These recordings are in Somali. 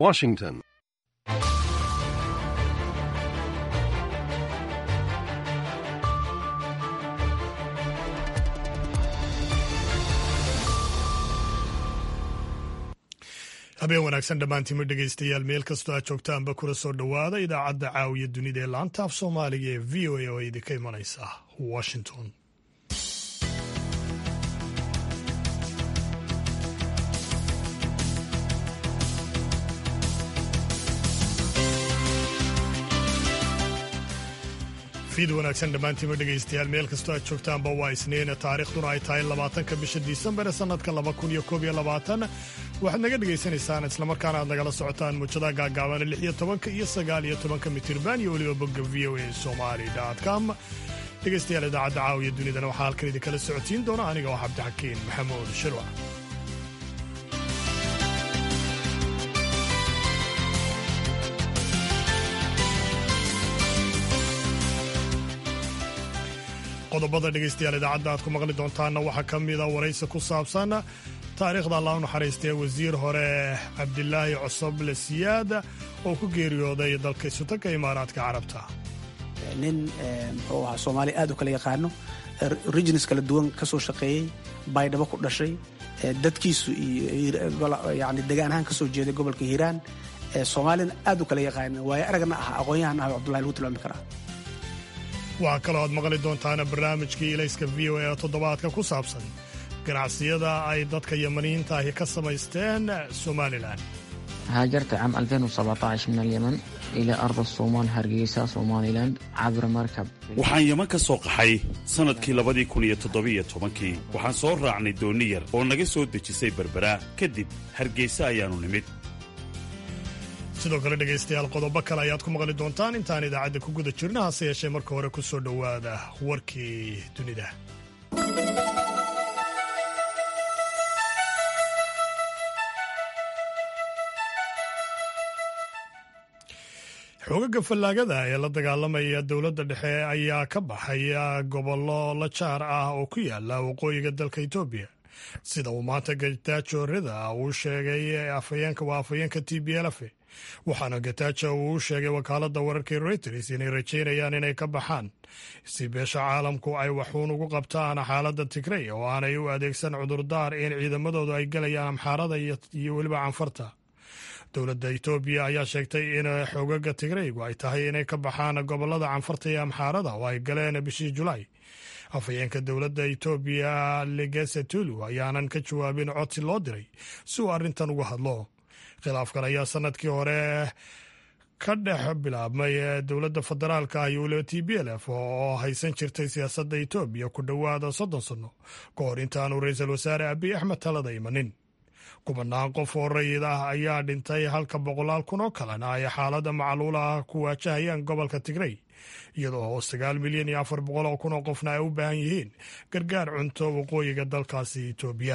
Washington. habeen wanaagsan dhammaantiima dhegaystayaal meel kastoo aad joogtaanba kula soo dhowaada idaacadda caawiya dunida ee laanta af soomaaliga ee v o a oo idinka imanaysa washington fiid wanaagsan dhammaantiima dhegaystayaal meel kastoo aad joogtaanba waa isniin taariikhduna ay tahay labaatanka bisha disembar ee sannadka laba kun iyo koob iyo labaatan waxaad naga dhagaysanaysaan islamarkaana aad nagala socotaan muujadaha gaagaaban lix iyo tobanka iyo sagaal iyo tobanka mitirban iyo weliba bogga v o a somali com dhegaystayaal idaacadda caawiya dunidana waxaa halkan idinkala socotiin doona aniga oo cabdixakiin maxamuud shirwac qodobada dhegaystayaal idaacadda aad ku maqli doontaanna waxaa ka mida waraysi ku saabsan taariikhda allah u naxariistee wasiir hore cabdilaahi cosoble siyaad oo ku geeriyooday dalka isutanka imaaraadka carabta nin muxuu ahaa soomaaliya aad u kala yaqaano regions kala duwan ka soo shaqeeyey baydhabo ku dhashay dadkiisu yani degaan ahaan ka soo jeeday gobolka hiiraan soomaaliyana aad u kala yaqaano waayo aragna ah aqoon-yahan ah cabdullahi lagu tilmaami karaa waxaa kaloo aad maqli doontaana barnaamijkii ilayska v o a toddobaadka ku saabsan ganacsiyada ay dadka yamaniyiinta ahi ka samaysteen somalilan هاجرت عام 2017 من اليمن إلى أرض الصومال هرقيسة سوماليلاند عبر مركب waxaan yeman ka soo qaxay sannadkii labadii kun iyo toddobiyo tobankii waxaan soo raacnay doonni yar oo naga soo dejisay berbera kadib hargeysa ayaannu nimid sidoo kale dhegaystayaal qodobo kale ayaad ku maqli doontaan intaan idaacadda ku guda jirna hase yeeshee marka hore ku soo dhowaada warkii dunida xoogaga fallaagada ee la dagaalamaya dowladda dhexe ayaa ka baxaya gobollo la jaar ah oo ku yaala waqooyiga dalka etoobiya sida uu maanta gataajo rida uu sheegay afhayeenka waa afhayeenka t b lf waxaana gataajo uu u sheegay wakaaladda wararka reuters inay rajaynayaan inay ka baxaan si beesha caalamku ay waxuun ugu qabtaan xaaladda tigrey oo aanay u adeegsan cudurdaar in ciidamadoodu ay galayaan amxaarada iyo weliba canfarta dowladda etoobiya ayaa sheegtay in xoogaga tigreygu ay tahay inay ka baxaan gobolada canfarta iyo amxaarada oo ay galeen bishii julaay afhayeenka dowladda etoobiya legese tulu ayaanan ka jawaabin codsi loo diray si uu arrintan uga hadlo khilaafkan ayaa sanadkii hore ka dhex bilaabmay dowladda federaalka ah iyo weliba t b l f oo haysan jirtay siyaasadda etoobiya ku dhowaada soddon sanno ka hor intaanu ra-iisul wasaare abiy axmed talada imanin kubanaan qof oo rayid ah ayaa dhintay halka boqolaal kun oo kalena ay xaaladda macluula ah ku waajahayaan gobolka tigrey iyadoo oo sagaal milyan iyo afar boqol oo kun oo qofna ay u baahan yihiin gargaar cunto waqooyiga dalkaasi etoobiya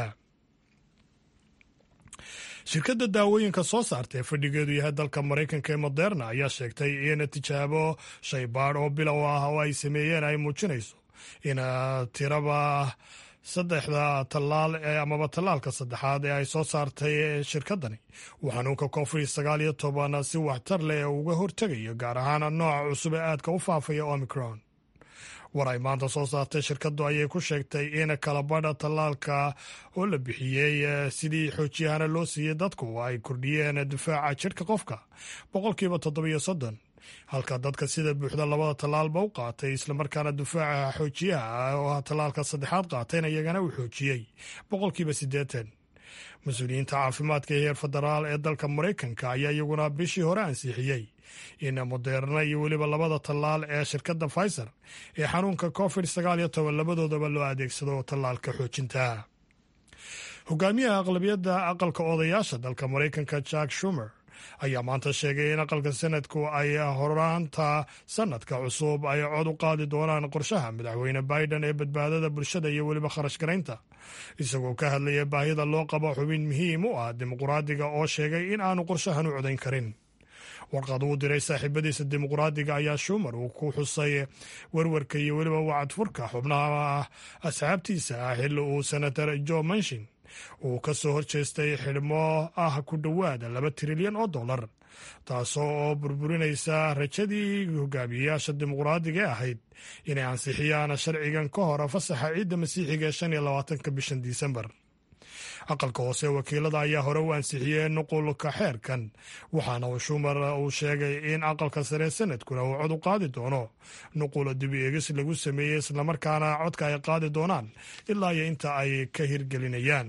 shirkadda daawooyinka soo saarta ee fadhigeedu yahay dalka maraykanka ee moderna ayaa sheegtay in tijaabo shaybaadh oo bilow ah oo ay sameeyeen ay muujinayso in tiraba saddexda tallaal ee amaba tallaalka saddexaad ee ay soo saartay shirkaddani uu xanuunka covid sagaal iyo toban si waxtar leh uga hortegayo gaar ahaan nooca cusub ee aadka u faafaya omicron war ay maanta soo saartay shirkaddu ayay ku sheegtay in kalabadha tallaalka oo la bixiyey sidii xoojiyahana loo siiyey dadku ay kordhiyeen difaaca jidhka qofka boqolkiiba toddobiyo soddon halka dadka sida buuxda labada tallaalba u qaatay islamarkaana difaaca xoojiyaha oo ah tallaalka saddexaad qaatayna iyagana uu xoojiyey boqolkiiba siddeetan mas-uuliyiinta caafimaadka ee heer federaal ee dalka maraykanka ayaa iyaguna bishii hore ansixiyey in moderna iyo weliba labada tallaal ee shirkadda pfizer ee xanuunka covid sagaal iyo toban labadoodaba loo adeegsado tallaalka xoojinta hogaamiyaha aqlabiyadda aqalka odayaasha dalka maraykanka jack shumer ayaa maanta sheegay in aqalka sanadku ay horaanta sanadka cusub ay cod u qaadi doonaan qorshaha madaxweyne biden ee badbaadada bulshada iyo weliba kharash garaynta isagoo ka hadlaya baahida loo qabo xubin muhiim u ah dimuqraadiga oo sheegay in aanu qorshahan u codayn karin warqad uu diray saaxiibadiisa dimuqraadiga ayaa shumer uu ku xusay werwarka iyo weliba wacadfurka xubnaha asxaabtiisa ah xilli uu senator jo manshin uu ka soo horjeestay xidhmo ah ku dhowaada laba trilyan oo dollar taasoo oo burburinaysa rajadii hogaamiyeyaasha dimuqraadiga ee ahayd inay ansixiyaan sharcigan ka hor fasaxa ciidda masiixiga ee shan iyo labaatanka bishan disembar aqalka hoose wakiilada ayaa hore u ansixiyey nuqulka xeerkan waxaana uu shumar uu sheegay in aqalka sare sanadkuna uu cod u qaadi doono nuqula dibi eegis lagu sameeyey islamarkaana codka ay qaadi doonaan ilaa iyo inta ay ka hirgelinayaan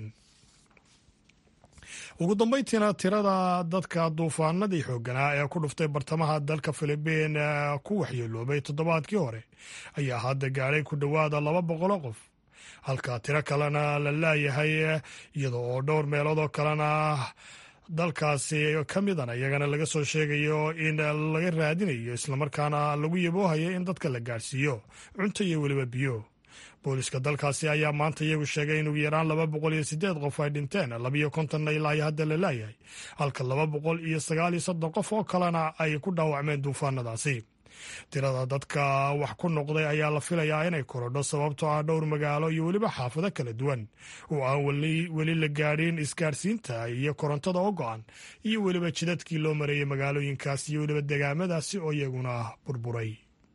ugu dambeyntiina tirada dadka duufaanadii xooganaa ee ku dhuftay bartamaha dalka filibiin ku waxyeeloobay toddobaadkii hore ayaa hadda gaadhay ku dhowaada laba boqoloo qof halka tiro kalena la laayahay iyada oo dhowr meelood oo kalena dalkaasi ka midana iyagana laga soo sheegayo in laga raadinayo islamarkaana lagu yaboohayo in dadka la gaadhsiiyo cunto iyo weliba biyo booliska dalkaasi ayaa maanta iyagu sheegay in ugu yaraan laba boqol iyo sideed qof ay dhinteen labiyo kontonna ilaa iyo hadda la laayahay halka laba boqol iyo sagaal iyo soddon qof oo kalena ay ku dhaawacmeen duufaanadaasi tirada dadka wax ku noqday ayaa la filayaa inay korodho sababtoo ah dhowr magaalo iyo weliba xaafado kala duwan oo aan weli la gaadhin isgaadhsiinta iyo korontada oo go-an iyo weliba jidadkii loo mareeyey magaalooyinkaas iyo weliba degaamadaasi oo iyaguna burburay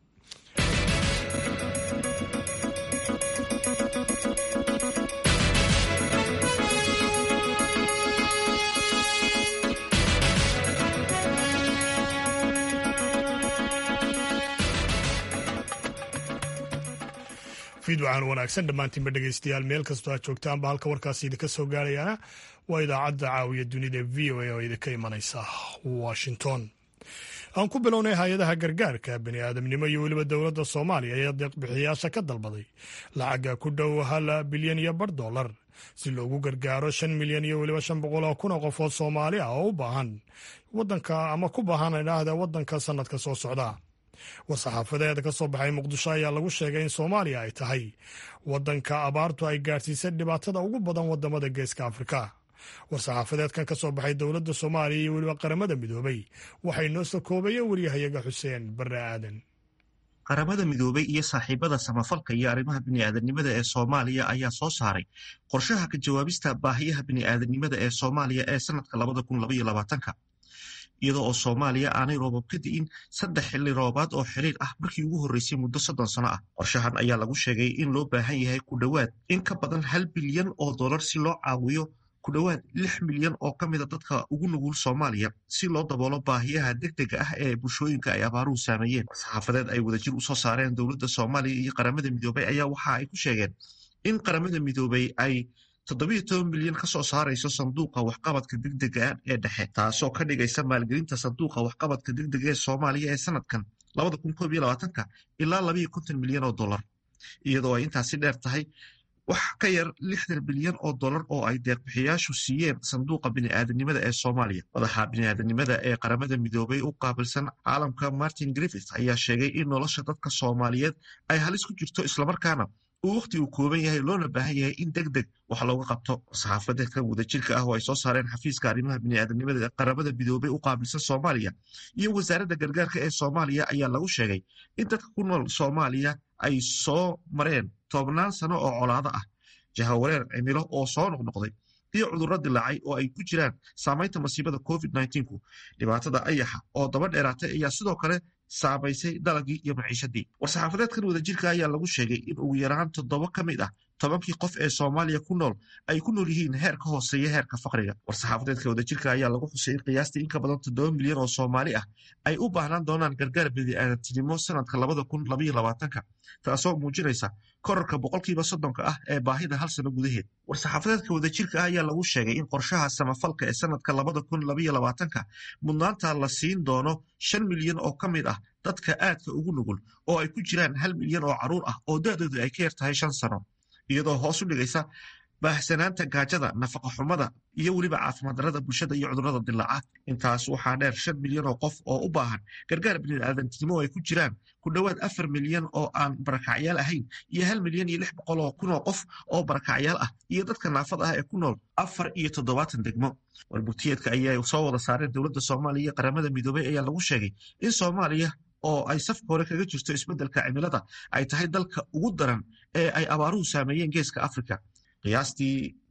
fiidwacan wanaagsan dhammaantiinba dhegeystayaal meel kastoo aad joogtaanba halka warkaasi idinka soo gaarayana waa idaacadda caawiya dunida v o a oo idinka imanaysa washington aan ku bilownay hay-adaha gargaarka bani aadamnimo iyo weliba dowladda soomaaliya ayaa deeqbixiyayaasha ka dalbaday lacagga ku dhow hal bilyan iyo bar dollar si loogu gargaaro shan milyan iyo weliba shan boqol oo kun oo qofood soomaali ah oo u baahan wadanka ama ku baahan idhaahda wadanka sanadka soo socda war-saxaafadeed ka soo baxay muqdisho ayaa lagu sheegay in soomaaliya ay tahay wadanka abaartu ay gaadhsiisay dhibaatada ugu badan wadamada geeska afrika war-saxaafadeedkan ka soo baxay dowladda soomaaliya iyo weliba qaramada midoobay waxay noo soo koobayeen waryahayaga xuseen barre aadan qaramada midoobay iyo saaxiibada samafalka iyo arrimaha bini'aadanimada ee soomaaliya ayaa soo saaray qorshaha ka jawaabista baahiyaha bini'aadanimada ee soomaaliya ee sanadka labada kun labaiyo labaatanka iyadoo oo soomaaliya aanay roobab ka di'in saddex xilli roobaad oo xiriir ah markii ugu horreysay muddo soddon sano ah qorshahan ayaa lagu sheegay in loo baahan yahay ku dhowaad in ka badan hal bilyan oo dollar si loo caawiyo ku dhowaad lix milyan oo ka mida dadka ugu nugul soomaaliya si loo daboolo baahiyaha degdega ah ee bulshooyinka ay abaaruhu saameeyeen saxaafadeed ay wadajir usoo saareen dowladda soomaaliya iyo qaramada midoobay ayaa waxa ay ku sheegeen in qaramada midoobay ay toddobiyo toban milyan ka soo saarayso sanduuqa waxqabadka degdega ee dhexe taasoo ka dhigaysa maalgelinta sanduuqa waxqabadka degdega ee soomaaliya ee sanadkan labada kun koob iyo labaatanka ilaa labayo konton milyan oo dollar iyadoo ay intaasi dheer tahay wax ka yar lixdan bilyan oo dollar oo ay deeqbixiyaashu siiyeen sanduuqa bini'aadanimada ee soomaaliya madaxa bini'aadanimada ee qaramada midoobay u qaabilsan caalamka martin griffith ayaa sheegay in nolosha dadka soomaaliyeed ay halis ku jirto islamarkaana uu wakhti uu kooban yahay loona baahan yahay in deg deg wax looga qabto saxaafadeedkan wadajirka ah oo ay soo saareen xafiiska arrimaha bini'aadanimada ee qaramada midoobay u qaabilsan soomaaliya iyo wasaaradda gargaarka ee soomaaliya ayaa lagu sheegay in dadka ku nool soomaaliya ay soo mareen toobnaan sano oo colaado ah jahawareer cimilo oo soo noqnoqday iyo cudurro dilaacay oo ay ku jiraan saamaynta masiibada covid ku dhibaatada ayaxa oo daba dheeraatay ayaa sidoo kale saamaysay dalagii iyo maciishadii war-saxaafadeedkan wadajirka ayaa lagu sheegay in ugu yaraan toddoba ka mid ah tobankii qof ee soomaaliya ku nool ay ku nool yihiin heer ka hooseeya heerka faqriga war-saxaafadeedka wadajirka ayaa lagu xusay in qiyaastii in ka badan toddoba milyan oo soomaali ah ay u baahnaan doonaan gargaar bini'aadantinimo sanadka labada kun labaiyo labaatanka taasoo muujinaysa korarka boqolkiiba soddonka ah ee baahida hal sano gudaheed war-saxaafadeedka wadajirka ah ayaa lagu sheegay in qorshaha samafalka ee sanadka labada kun labaiyo labaatanka mudnaanta la siin doono shan milyan oo ka mid ah dadka aadka ugu nugul oo ay ku jiraan hal milyan oo carruur ah oo da-doodu ay ka yar tahay shan sano iyadoo hoos u dhigaysa baahsanaanta gaajada nafaqa xumada iyo weliba caafimaad darrada bulshada iyo cudurrada dilaaca intaas waxaa dheer shan milyan oo qof oo u baahan gargaar bini'aadantinimo ay ku jiraan ku dhowaad afar milyan oo aan barakacyaal ahayn iyo hal milyan iyo lix boqol oo kun oo qof oo barakacyaal ah iyo dadka naafada ah ee ku nool afar iyo toddobaatan degmo warbugtiyeedka ayay soo wada saareen dowladda soomaaliya iyo qaramada midoobay ayaa lagu sheegay in soomaaliya oo ay safka hore kaga jirto isbeddelka cimilada ay tahay dalka ugu daran ee ay abaaruhu saameeyeen geeska afrika qiyaastii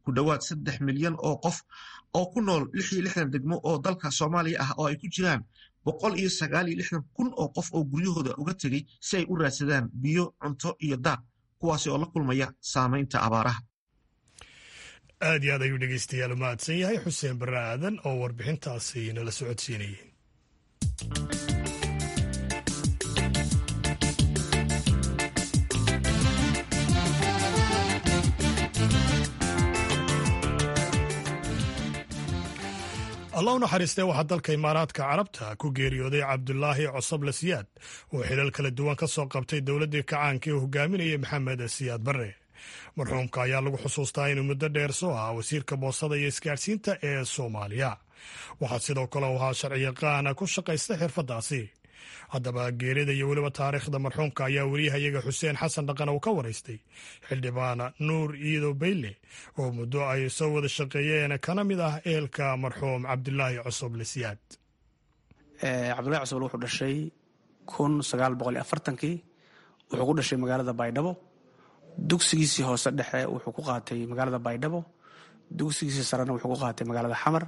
ku dhowaad saddex milyan oo qof oo ku nool lix iyo lixdan degmo oo dalka soomaaliya ah oo ay ku jiraan boqol iyo sagaal iyo lixdan kun oo qof oo guryahooda uga tegey si ay u raadsadaan biyo cunto iyo daaq kuwaasi oo la kulmaya saamaynta abaaraha aad iyo aad ayuu dhegeystayaal mahadsan yahay xuseen barre aadan oo warbixintaasi nala socodsiinayay allah u naxariistee waxaa dalka imaaraadka carabta ku geeriyooday cabdulaahi cosoble siyaad oo xilal kala duwan ka soo qabtay dowladdii kacaanka ee hogaaminayay maxamed siyaad barre marxuumka ayaa lagu xusuustaa inuu muddo dheer soo ahaa wasiirka boosada iyo isgaadhsiinta ee soomaaliya waxaa sidoo kale u ahaa sharciyaqaana ku shaqaysta xirfaddaasi haddaba geerida iyo weliba taariikhda marxuumka ayaa weriyahayaga xuseen xasan dhaqan uu ka waraystay xildhibaan nuur iido bayle oo muddo ay soo wada shaqeeyeen kana mid ah ehelka marxuum cabdulaahi cosoble siyaad cabdulahi cosoble wuxuu dhashay kun sagaal boqol iyo afartankii wuxuu ku dhashay magaalada baydhabo dugsigiisii hoose dhexe wuxuu ku qaatay magaalada baydhabo dugsigiisii sarena wuxuu ku qaatay magaalada xamar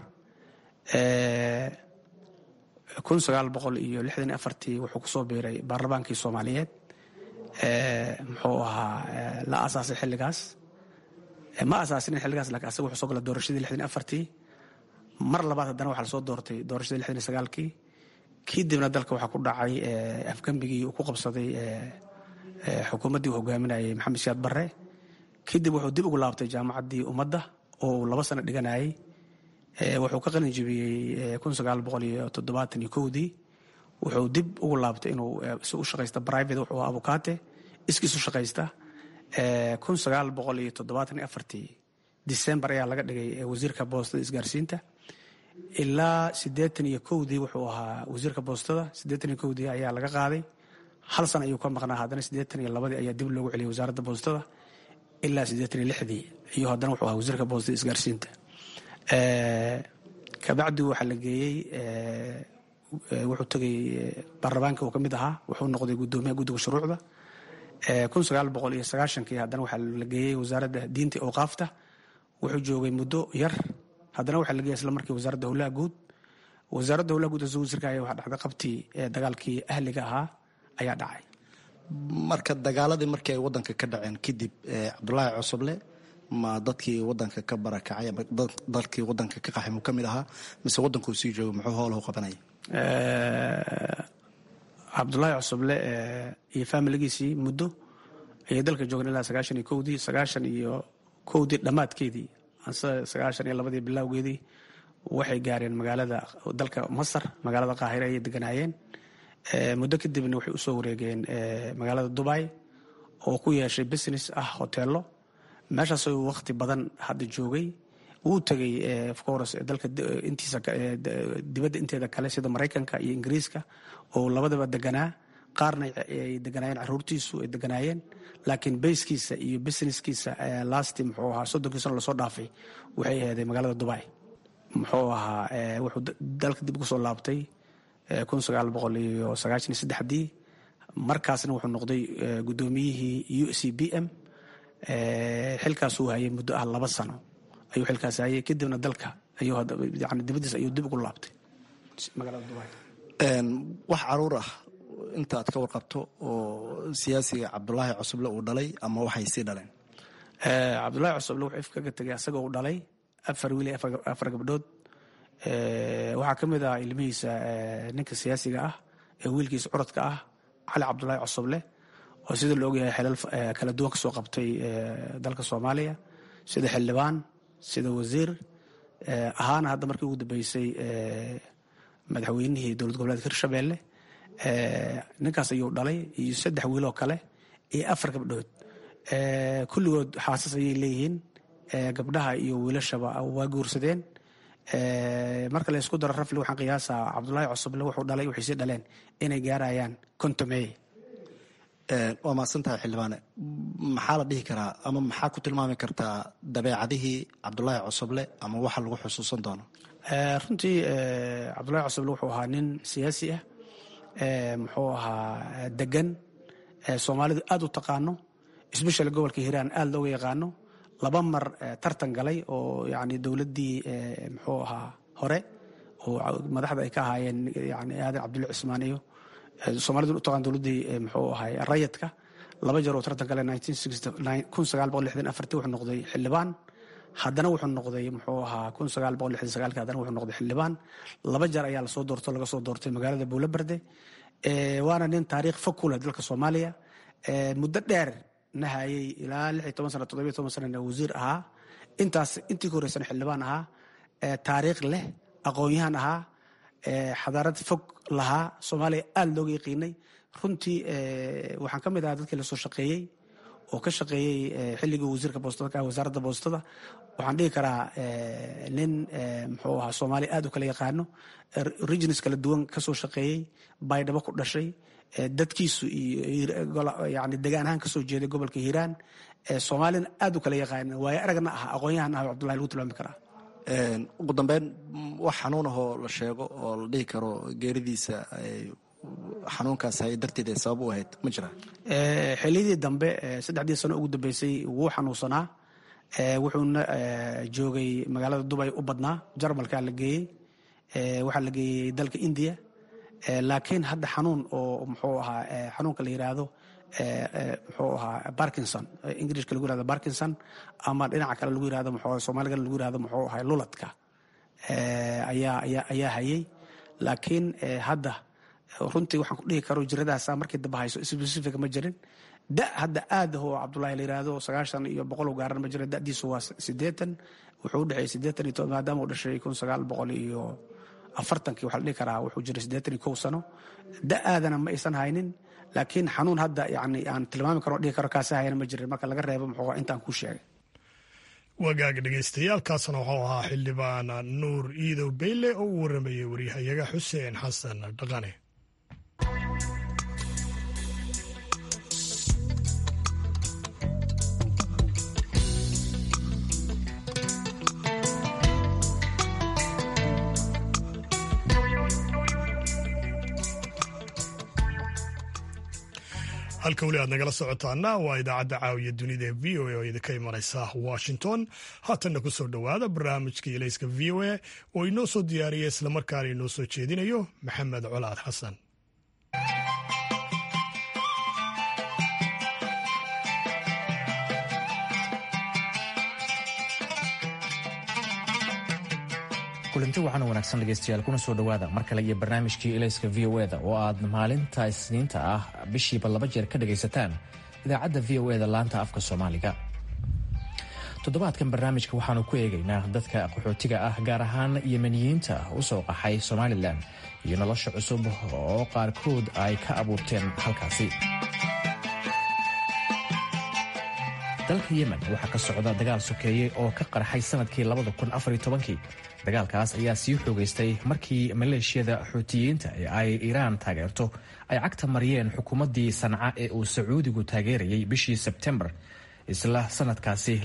kun sagaal boqol iyo lixdan iyo afartii wuxuu kusoo biiray baarlamaankii soomaaliyeed muxuu ahaa la asaasay xilligaas ma asaasin xilligaas lakin asaga wuxuu soo gala doorashadii lixdan iyo afartii mar labaad haddana waxaa lasoo doortay doorashadii lixdan iyo sagaalkii kadibna dalka waxaa ku dhacay afgembigii uu ku qabsaday xukuumaddii uu hogaaminayay maxamed siyaad barre kadib wuxuu dib ugu laabtay jaamacaddii ummadda oo uu laba sano dhiganayay wuxuu ka qalin jebiyey kun sagaal boqol iyo toddobaatan iyo kowdii wuxuu dib ugu laabtay inuu si u shaqaysta private wuxuu ahaa abukaate iskiisu shaqaysta kun sagaal boqol iyo toddobaatan iyo afartii december ayaa laga dhigay wasiirka boostada isgaarsiinta ilaa siddeetan iyo kowdii wuxuu ahaa wasiirka boostada siddeetan iyo kowdii ayaa laga qaaday hal san ayuu ka maqnaa haddana siddeetan iyo labadii ayaa dib loogu celiyay wasaaradda boostada ilaa siddeetan iyo lixdii iyo haddana wuxuu ahaa wasiirka boostada isgaarsiinta kabacdi waxaa la geeyey wuxuu tegay baarlamaanka uu ka mid ahaa wuxuu noqday guddoomiyaha guddiga shuruucda kun sagaal boqol iyo sagaashankii haddana waxaa la geeyey wasaaradda diinta awqaafta wuxuu joogay muddo yar haddana waxaa la geeyey isla markii wasaaradda howlaha guud wasaaradda howlaha guud asagoo wasiirka ayaa waxaa dhacday qabtii dagaalkii ahliga ahaa ayaa dhacay marka dagaaladii markii ay wadanka ka dhaceen kadib cabdulaahi cosoble ma dadkii wadanka ka barakacay ama dalkii wadanka ka qaxay muu ka mid ahaa mise wadankuu sii joogo muxuu howlahu qabanaya cabdulaahi cosoble iyo faamiligiisii muddo ayay dalka joogeen ilaa sagaashan iyo kowdii sagaashan iyo kowdii dhammaadkeedii sagaashan iyo labadii bilowgeedii waxay gaareen magaalada dalka masar magaalada qaahire ayay deganaayeen muddo kadibna waxay usoo wareegeen magaalada dubai oo ku yeeshay business ah hoteelo meeshaas uu wakhti badan hadda joogay wuu tegay ofcourse dalka intiisa dibadda inteeda kale sida maraykanka iyo ingiriiska oo labadaba deganaa qaarna ay deganaayeen caruurtiisu ay deganaayeen laakiin bayskiisa iyo businesskiisa lasti muxuu ahaa soddonkii sano lasoo dhaafay waxay aheeday magaalada dubai muxuu ahaa wuxuu dalka dib ugu soo laabtay kun sagaal boqol iyo sagaashan iyo saddexdii markaasna wuxuu noqday guddoomiyihii u c b m xilkaasuu hayay muddo ah laba sano ayuu xilkaas hayay kadibna dalka ayuuyani dibadiis ayuu dib ugu laabtay magaalada dubai wax caruur ah inta aad ka warqabto oo siyaasiga cabdulaahi cosoble uu dhalay ama waxay sii dhaleen cabdulaahi cosoble wuxuu ifkaga tegay asagoo uu dhalay afar wiil iyo afar gabdhood waxaa ka mid ah ilmihiisa ninka siyaasiga ah ee wiilkiisa curadka ah cali cabdulaahi cosoble oo sida la ogyahay xilal kala duwan ka soo qabtay dalka soomaaliya sida xildhibaan sida wasiir ahaana hadda markii ugu dambeysay madaxweynihii dowlad goboleedka hirshabelle ninkaas ayuu dhalay iyo saddex wiiloo kale iyo afar gabdhood kulligood xaasas ayay leeyihiin gabdhaha iyo wiilashaba waa guursadeen marka la ysku daro rafli waxaan qiyaasaa cabdulaahi cosoble wuxuu dhalay waxay sii dhaleen inay gaarayaan kontomey waa mahadsantahay xildhibaane maxaa la dhihi karaa ama maxaa ku tilmaami kartaa dabeecadihii cabdulaahi cosoble ama waxa lagu xusuusan doono runtii cabdulaahi cosoble wuxuu ahaa nin siyaasi ah muxuu ahaa degan soomaalidu aad u taqaano sbeshal gobolka hiiraan aad looga yaqaano laba mar tartan galay oo yani dowladdii muxuu ahaa hore oo madaxda ay ka ahaayeen yani aadan cabdulla cismaan iyo soomalidu utaqaan dowladdii muxuu ahay rayadka laba jeer oo tartan galay wuxuu noqday xildhibaan haddana wuxuu noqday muxuu ahaa haddana wuxuu noqday xildhibaan laba jeer ayaa lasoo doorto laga soo doortay magaalada buulaberde waana nin taariikh fog ku leh dalka soomaaliya muddo dheer na hayay ilaa lix iyo toban sana toddobiyo toban sanana wasiir ahaa intaas intii ka horreysana xildhibaan ahaa taariikh leh aqoon-yahan ahaa xadaarad fog lahaa soomaaliya aada looga yaqiinay runtii waxaan ka mid ahaa dadkii lasoo shaqeeyey oo ka shaqeeyey xilligii wasiirka boostada ka wasaaradda boostada waxaan dhihi karaa nin muxuu ahaa soomaaliya aad u kala yaqaano regions kala duwan kasoo shaqeeyey baydhabo ku dhashay dadkiisu iyo yani degaan ahaan kasoo jeeday gobolka hiiraan soomaalina aad u kala yaqaana waayo aragna ah aqoon-yahan ah cabdullahi lagu tilmaami karaa ugu dambeyn wax xanuun ahoo la sheego oo la dhihi karo geeridiisa xanuunkaas hay darteed ay sabab u ahayd ma jira xiliyadii dambe saddexdii sano ugu dambeysay wuu xanuunsanaa wuxuuna joogay magaalada dubay u badnaa jarmalkaa la geeyey waxaa la geeyey dalka indiya laakiin hadda xanuun oo muxuu ahaa xanuunka la yiraahdo muxuu ahaa barkinson ingirishka lagu yirahdo barkinson ama dhinaca kale lagu yirahdo muxuu soomaaliga lagu yirahdo muxuu ahaa luladka ayaa ayaa ayaa hayay laakiin hadda runtii waxaan ku dhihi karo jiradaasa markii dambe hayso specific ma jirin da hadda aad oo cabdullahi la yiraahdo sagaashan iyo boqol u gaaran ma jira dadiisu waa sideetan wuxuu u dhexeeyey sideetan iyo maadaama uu dhashay kun sagaal boqol iyo afartankii waxaa la dhihi karaa wuxuu jiray siddeetan iyo kow sano da aadana ma aysan haynin laakiin xanuun hadda yani aan tilmaami karo dhihi karo kaasi hayana ma jirin marka laga reebo muxuu intaan kuu sheegay wagaag dhegaystayaaalkaasna wuxuu ahaa xildhibaan nuur iidow beyle oo u waramayey waryahayaga xuseen xasan dhaqane halka weli aad nagala socotaana waa idaacadda caawiya dunida ee v o a oo idinka imanaysa washington haatanna ku soo dhowaada barnaamijka ilayska v o a oo inoo soo diyaariya islamarkaana inoo soo jeedinayo maxamed colaad xasan kulanti waxaana wanaagsan dhegaystayaal kuna soo dhowaada mar kale iyo barnaamijkii ilayska v o eda oo aad maalinta isniinta ah bishiiba laba jeer ka dhagaysataan idaacadda v o eda laanta afka soomaaliga toddobaadkan barnaamijka waxaanu ku eegaynaa dadka qaxootiga ah gaar ahaan yemeniyiinta u soo qaxay somalilan iyo nolosha cusub oo qaarkood ay ka abuurteen halkaasi dalka yemen waxaa ka socda dagaal sokeeye oo ka qarxay sanadkii kii dagaalkaas ayaa sii xoogaystay markii maleeshiyada xuutiyiinta ee ay iiraan taageerto ay cagta mariyeen xukuumaddii sanca ee uu sacuudigu taageerayay bishii sebtembar isla sanadkaasi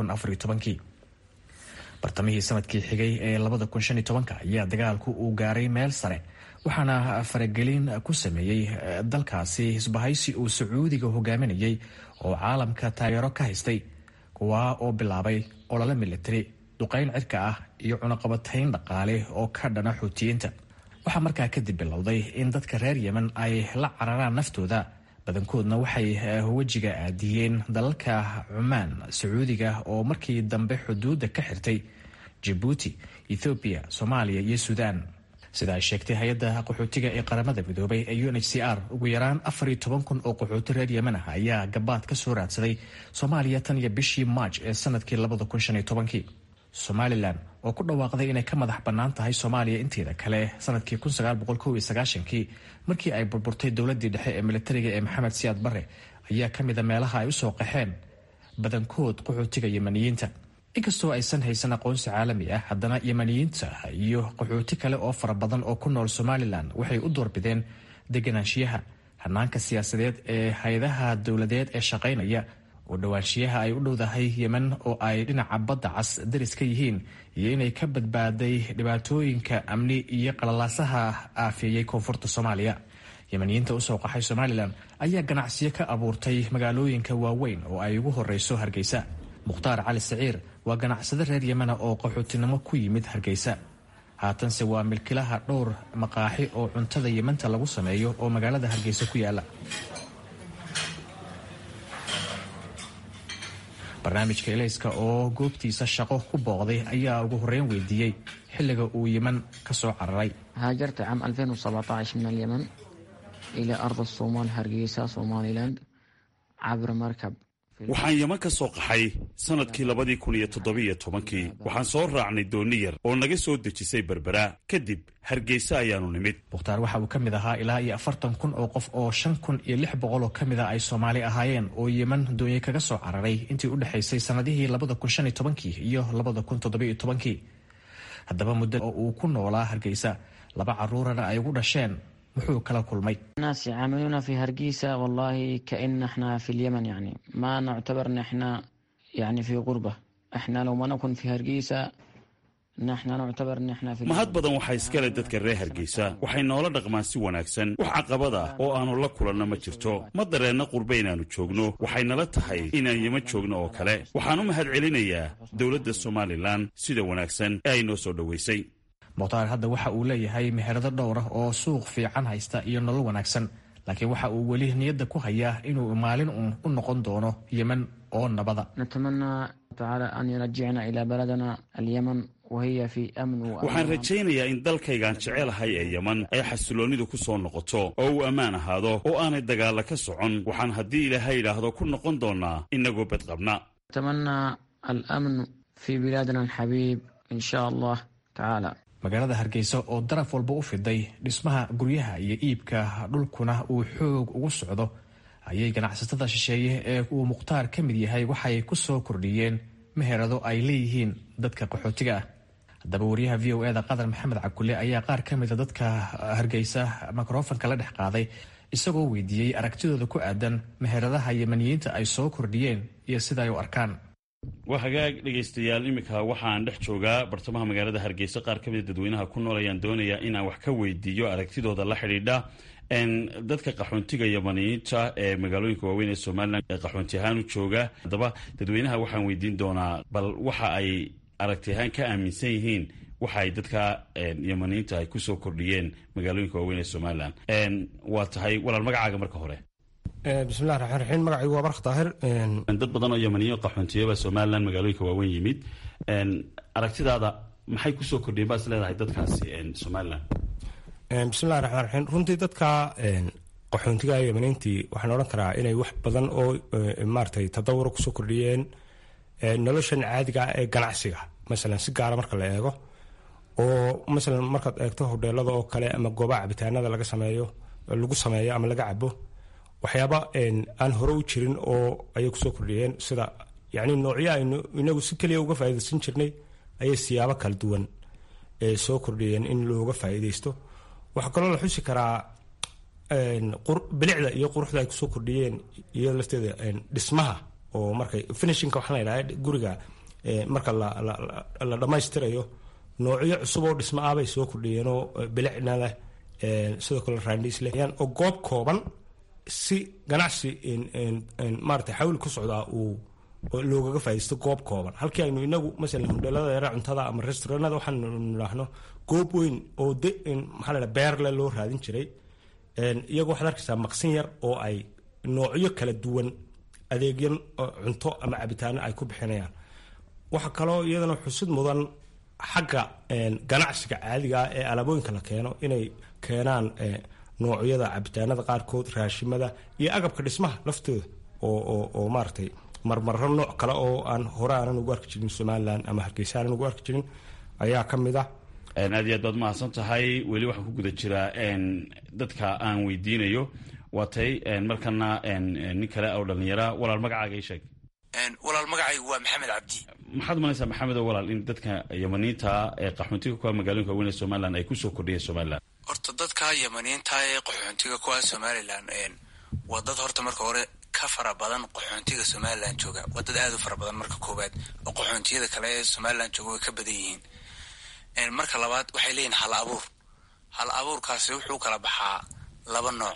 bartamihii sanadkii xigay ee ayaa dagaalku uu gaaray meel sare waxaana faragelin ku sameeyey dalkaasi isbahaysi uu sacuudiga hogaaminayay oo caalamka taageero ka haystay kuwaa oo bilaabay olole militari duqayn cirka ah iyo cunaqabatayn dhaqaale oo ka dhana xuutiyiinta waxaa markaa kadib bilowday in dadka reer yemen ay la cararaan naftooda badankoodna waxay wejiga aadiyeen dalalka cumaan sacuudiga oo markii dambe xuduudda ka xirtay jabuuti ethoobiya soomaaliya iyo suudaan sida ay sheegtay hay-adda qaxootiga ee qaramada midoobay ee u n h c r ugu yaraan afar iyo toban kun oo qaxooti reer yemen ah ayaa gabaad ka soo raadsaday soomaaliya tan iyo bishii maaj ee sanadkii labada kun shan iyo tobankii somalilan oo ku dhawaaqday inay ka madax bannaan tahay soomaaliya inteeda kale sanadkii kii markii ay burburtay dowladii dhexe ee militariga ee maxamed siyaad barre ayaa ka mida meelaha ay usoo qaxeen badankood qaxootiga yemaniyiinta inkastoo aysan haysan aqoonsi caalami ah haddana yemaniyiinta iyo qaxooti kale oo fara badan oo ku nool somalilan waxay u doorbideen deganaanshiyaha hanaanka siyaasadeed ee hay-adaha dowladeed ee shaqaynaya oo dhowaanshiyaha ay u dhowdahay yemen oo ay dhinaca badda cas daris ka yihiin iyo inay ka badbaaday dhibaatooyinka amni iyo qalalaasaha aafeeyey koonfurta soomaaliya yemaniyiinta usoo qaxay somalilan ayaa ganacsiyo ka abuurtay magaalooyinka waaweyn oo ay ugu horeyso hargeysa mukhtaar cali saciir waa ganacsade reer yemana oo qaxootinimo ku yimid hargeysa haatanse waa milkilaha dhowr maqaaxi oo cuntada yemanta lagu sameeyo oo magaalada hargeysa ku yaala barnaamijka elayska oo goobtiisa shaqo ku booqday ayaa ugu horreyn weydiiyey xilliga uu yeman ka soo cararay هاجرت عام 2017 من اليمن إلى أرض الصومال هرقيسة سوماليلاند عبر مركب waxaan yeman ka soo qaxay sannadkii labadii kun iyo toddobiyo tobankii waxaan soo raacnay dooni yar oo naga soo dejisay berbera kadib hargeysa ayaanu nimid mukhtaar waxa uu ka mid ahaa ilaa iyo afartan kun oo qof oo shan kun iyo lix boqol oo ka mid a ay soomaali ahaayeen oo yeman doonye kaga soo cararay intii u dhexaysay sannadihii labada kun shan iyo tobankii iyo labada kun toddobiyo tobankii haddaba muddo oo uu ku noolaa hargeysa laba caruurana ay ugu dhasheen muxuu kala kulmay الناس يعاملونا في هرقيسة والله كأن احنا في اليمن يعني ما نعتبر ان احنا يعني في غربة احنا لو ما نكون في هرقيسة نحن نعتبر ان احنا في mahad badan waxaa iskale dadka reer hargeysa waxay noola dhaqmaan si wanaagsan wax caqabad ah oo aanu la kulanno ma jirto ma dareenna qurbe inaannu joogno waxay nala tahay inaan yeman joogno oo kale waxaan u mahad celinayaa dowladda somalilan sida wanaagsan ee ay noo soo dhoweysay mukhtaar hadda waxa uu leeyahay meherado dhowr ah oo suuq fiican haysta iyo nolol wanaagsan laakiin waxa uu weli niyadda ku hayaa inuu maalin uun u noqon doono yeman oo nabada نتمنى تعالى أن يرجعنا إلى بلدنا اليمن وهي في أمن waxaan وأمان rajaynayaa in dalkaygaan jecelahay ee yeman ay xasiloonnidu ku soo noqoto oo uu ammaan ahaado oo aanay dagaalla ka socon waxaan haddii ilaahay idhaahdo ku noqon doonnaa innagoo bedqabna نتمنى الأمن في بلادنا الحبيب إن شاء الله تعالى magaalada hargeysa oo daraf walba u fiday dhismaha guryaha iyo iibka dhulkuna uu xoog ugu socdo ayay ganacsatada shisheeye ee uu mukhtaar ka mid yahay waxay ku soo kordhiyeen meherado ay leeyihiin dadka qaxootiga ah haddaba wariyaha v o eda qadar maxamed cabkulle ayaa qaar ka mida dadka hargeysa mikrofanka la dhex qaaday isagoo weydiiyey aragtidooda ku aadan meheradaha yemaniyiinta ay soo kordhiyeen iyo sida ay u arkaan waa hagaag dhegaystayaal iminka waxaan dhex joogaa bartamaha magaalada hargeysa qaar ka mida dadweynaha ku nool ayaan doonayaa inaan wax ka weydiiyo aragtidooda la xidhiidha dadka qaxoontiga yamaniyiinta ee magaalooyinka waaweyn ee somalilan ee qaxoonti ahaan u jooga haddaba dadweynaha waxaan weydiin doonaa bal waxa ay aragti ahaan ka aaminsan yihiin waxa ay dadka yamaniyiinta ay kusoo kordhiyeen magaalooyinka waaweyn ee somalilan waa tahay walaal magacaaga marka hore bismillahi raxmaan raxiim magacaygu waa bark daahir dad badan oo yamaniyo qaxoontiyaba somalilan magaalooyinka waaweyn yimid aragtidaada maxay kusoo kordhiyeen baad is leedahay dadkaasi somalilan bismillahi raxmaan raxiim runtii dadka qaxoontiga yamaniintii waxaan odhan karaa inay wax badan oo maaratay tadawuro kusoo kordhiyeen noloshan caadiga ah ee ganacsiga masalan si gaara marka la eego oo masalan markaad eegto hodheelada oo kale ama goobaha cabitaanada laga sameeyo lagu sameeyo ama laga cabo waxyaaba aan hore u jirin oo ayay kusoo kordhiyeen sida yani noocyo aynu inagu si keliya uga faaidaysan jirnay ayay siyaabo kala duwan soo kordhiyeen in looga faa'iidaysto waxaa kaloo la xusi karaa bilicda iyo quruxda ay kusoo kordhiyeen iyo lafteeda dhismaha oo markay finishinka waxaa la yidhaha guriga marka la dhammaystirayo noocyo cusub oo dhismo ah bay soo kordhiyeen oo bilicna leh sidoo kale raandhiis leh oo goob kooban si ganacsi maarata xawli ku socdaa uu loogaga faa'idaysto goob kooban halkii aynu inagu masalan hodheelada yara cuntada ama restauranada waxaanu nidhaahno goob weyn oo de maxaa la beerle loo raadin jiray iyagoo waxaad arkaysaa maqsin yar oo ay noocyo kala duwan adeegyan cunto ama cabitaano ay ku bixinayaan waxaa kaloo iyadana xusid mudan xagga ganacsiga caadiga ah ee alaabooyinka la keeno inay keenaan noocyada cabitaanada qaarkood raashimada iyo agabka dhismaha laftooda oo maaratay marmaro nooc kale oo aan hore aanan ugu arki jirin somalilan ama hargeysa aanan ugu arki jirin ayaa ka mid ah aad iyo aad baad mahadsan tahay weli waxaan ku guda jiraa dadka aan weydiinayo waa tay markana nin kale oo dhallinyara walaal magacaaga ii sheeg walaal magacaygu waa maxamed cabdi maxaad umalaysaa maxamedo walaal in dadka yamaniinta ee qaxoontiga kuwa magaalooyinka waaweyn ee somalilan ay kusoo kordhiyeen somalilan horta dadka yamaniinta ee qaxoontiga kuwa somalilan waa dad horta marka hore ka fara badan qaxoontiga somalilan jooga waa dad aad u fara badan marka koowaad oo qaxoontiyada kale ee somalilan jooga way ka badan yihiin marka labaad waxay leeyihin hal abuur hal abuurkaasi wuxuu kala baxaa laba nooc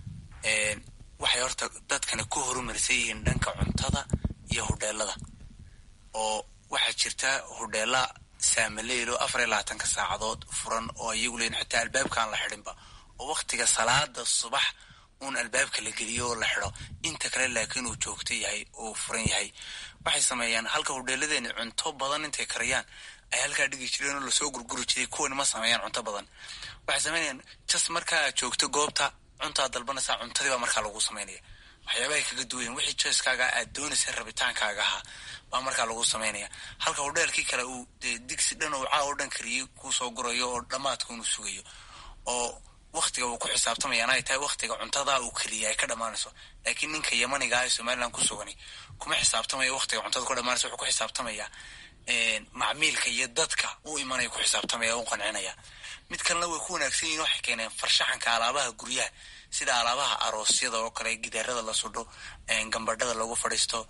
waxay horta dadkani ku horumarsan yihiin dhanka cuntada iyo hodheelada oo waxaa jirta hudheela saamaleelo afar iyo labaatanka saacadood furan oo iyagu leeyiin xitaa albaabkaan la xidhinba oo waktiga salaada subax uun albaabka la geliyo oo la xido inta kale laakiin uu joogto yahay oo furan yahay waxay sameeyaan halka hudheeladeeni cunto badan intay kariyaan ay halkaa dhigi jireen oo lasoo gurguri jiray kuwani ma sameeyaan cunto badan waxay sameynayaan jas markaa aad joogto goobta cuntaad dalbanaysaa cuntadii baa markaa lagu sameynaya waxyaabahay kaga duwayen wixii joyskaaga aad doonaysa rabitaankaaga ahaa baa markaa lagu sameynaya halka hudheelkii kale uu dee digsi dhan oo caa oo dhan kariyey kuu soo gurayo oo dhammaadka inuu sugayo oo waktiga uu ku xisaabtamayaan ay tahay waktiga cuntadaa uu keliya ay ka dhammaanayso laakiin ninka yamaniga ah ee somaliland ku sugani kuma xisaabtamayo waktiga cuntada ku dhammaanayso wuxuu ku xisaabtamayaa macmiilka iyo dadka u imanaya ku xisaabtamaya u qancinaya mid kalena way ku wanaagsan yihin waxay keeneen farshaxanka alaabaha guryaha sida alaabaha aroosyada oo kale gidaarada la sudho gambadhada lagu fadhiisto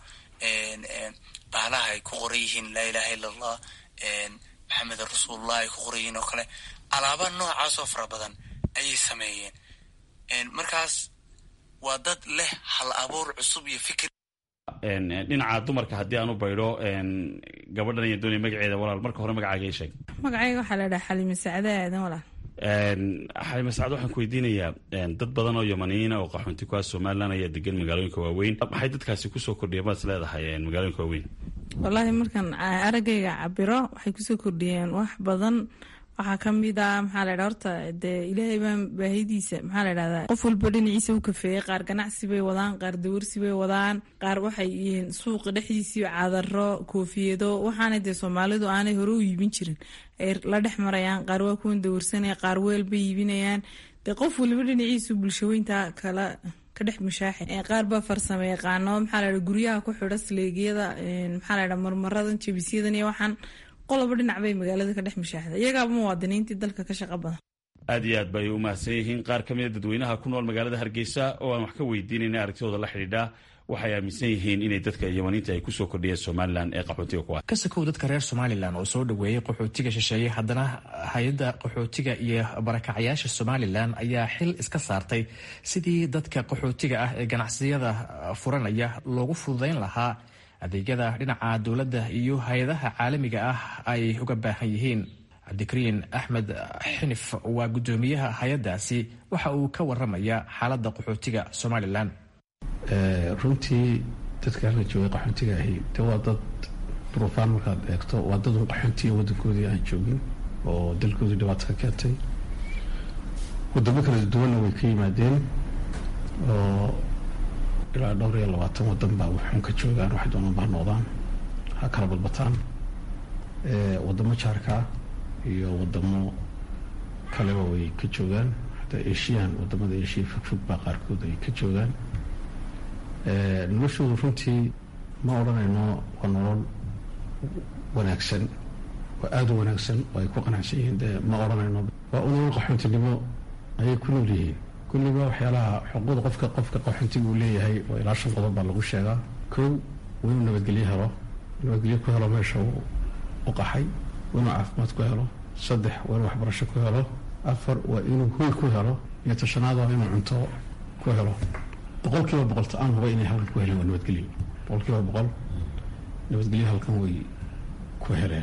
bahalaha ay ku qoran yihiin laa ilaha illa allah maxamed rasuulullah ay ku qoran yihiin oo kale alaaba noocaasoo fara badan ayay sameeyeen markaas waa dad leh hal abuur cusub iyo fikir dhinaca dumarka haddii aan u baydho gabadhan iyo doonaya magaceeda walaal marka hore magacaaga ii sheeg magacayga waxaa la dhaha xalime sacde aadan walaal xalime sacad waxaan ku weydiinayaa dad badan oo yamaniyiina oo qaxoonti ku ah somalilan ayaa degan magaalooyinka waaweyn maxay dadkaasi kusoo kordhiyeen baad is leedahay magaalooyinka waaweyn wallaahi markaan araggayga cabiro waxay kusoo kordhiyeen wax badan waxaa ka mid ah maxaa la ydha horta dee ilaahay baan baahidiisa maxaa la ydhahdaa qof walba dhinaciisa u kafeeyey qaar ganacsi bay wadaan qaar dawarsi bay wadaan qaar waxay yihiin suuqa dhexdiisii cadaro koofiyado waxaana dee soomaalidu aanay hore u iibin jirin ay la dhex marayaan qaar waa kuwan dawarsanaya qaar weel bay iibinayaan dee qof waliba dhinaciisu bulshaweynta kala ka dhex mushaaxi qaar baa farsamo yaqaano maxaa la ydha guryaha ku xidha sleegyada maxaa la ydha marmaradan jabisyadan iyo waxaan qoloba dhinac bay magaalada ka dhex mushaaxda iyagaaba muwaadiniintii dalka ka shaqo badan aad iyo aad bay u mahadsan yihiin qaar ka mida dadweynaha ku nool magaalada hargeysa oo aan wax ka weydiinayna aragtidooda la xidhiidha waxay aaminsan yihiin inay dadka yamaniinta ay kusoo kordhiyeen somalilan ee qaxootiga ku ah ka sakow dadka reer somalilan oo soo dhoweeyey qaxootiga shisheeye haddana hay-adda qaxootiga iyo barakacyaasha somalilan ayaa xil iska saartay sidii dadka qaxootiga ah ee ganacsiyada furanaya loogu fududayn lahaa adeegyada dhinaca dowladda iyo hay-adaha caalamiga ah ay uga baahan yihiin cabdikariin axmed xinif waa guddoomiyaha hay-addaasi waxa uu ka waramaya xaaladda qaxootiga somalilan runtii dadka halka joogay qaxoontiga ahi de waa dad duruufaan markaad eegto waa dad un qaxoontiga wadankoodii aan joogin oo dalkoodii dhibaato ka keentay wadamo kala duwanna way ka yimaadeen oo ilaa dhowr iyo labaatan wadan baa waxuun ka joogaan waxay doonaan baa noqdaan ha kala badbataan wadamo jaarkaa iyo wadamo kaleba way ka joogaan hataa eshiyan wadamada eshiya fogfog baa qaarkood ay ka joogaan noloshoodu runtii ma odhanayno waa nolol wanaagsan waa aada u wanaagsan oo ay ku qanacsan yihiin dee ma odhanayno waa u nolol qaxoontinimo ayay ku nool yihiin kulliba waxyaalaha xuquuqda qofka qofka qaxoontiga uu leeyahay oo ilaa shan qodob baa lagu sheegaa kow waa inuu nabadgelyo helo nabadgelyo ku helo meesha uu u qaxay waa inuu caafimaad ku helo saddex waa inuu waxbarasho ku helo afar waa inuu hoy ku helo iyo tashanaad waa inuu cunto ku helo boqol kiiba boqol ta-aan huba inay halkan ku heleen waa nabadgelyo boqol kiiba boqol nabadgelyo halkan way ku heleen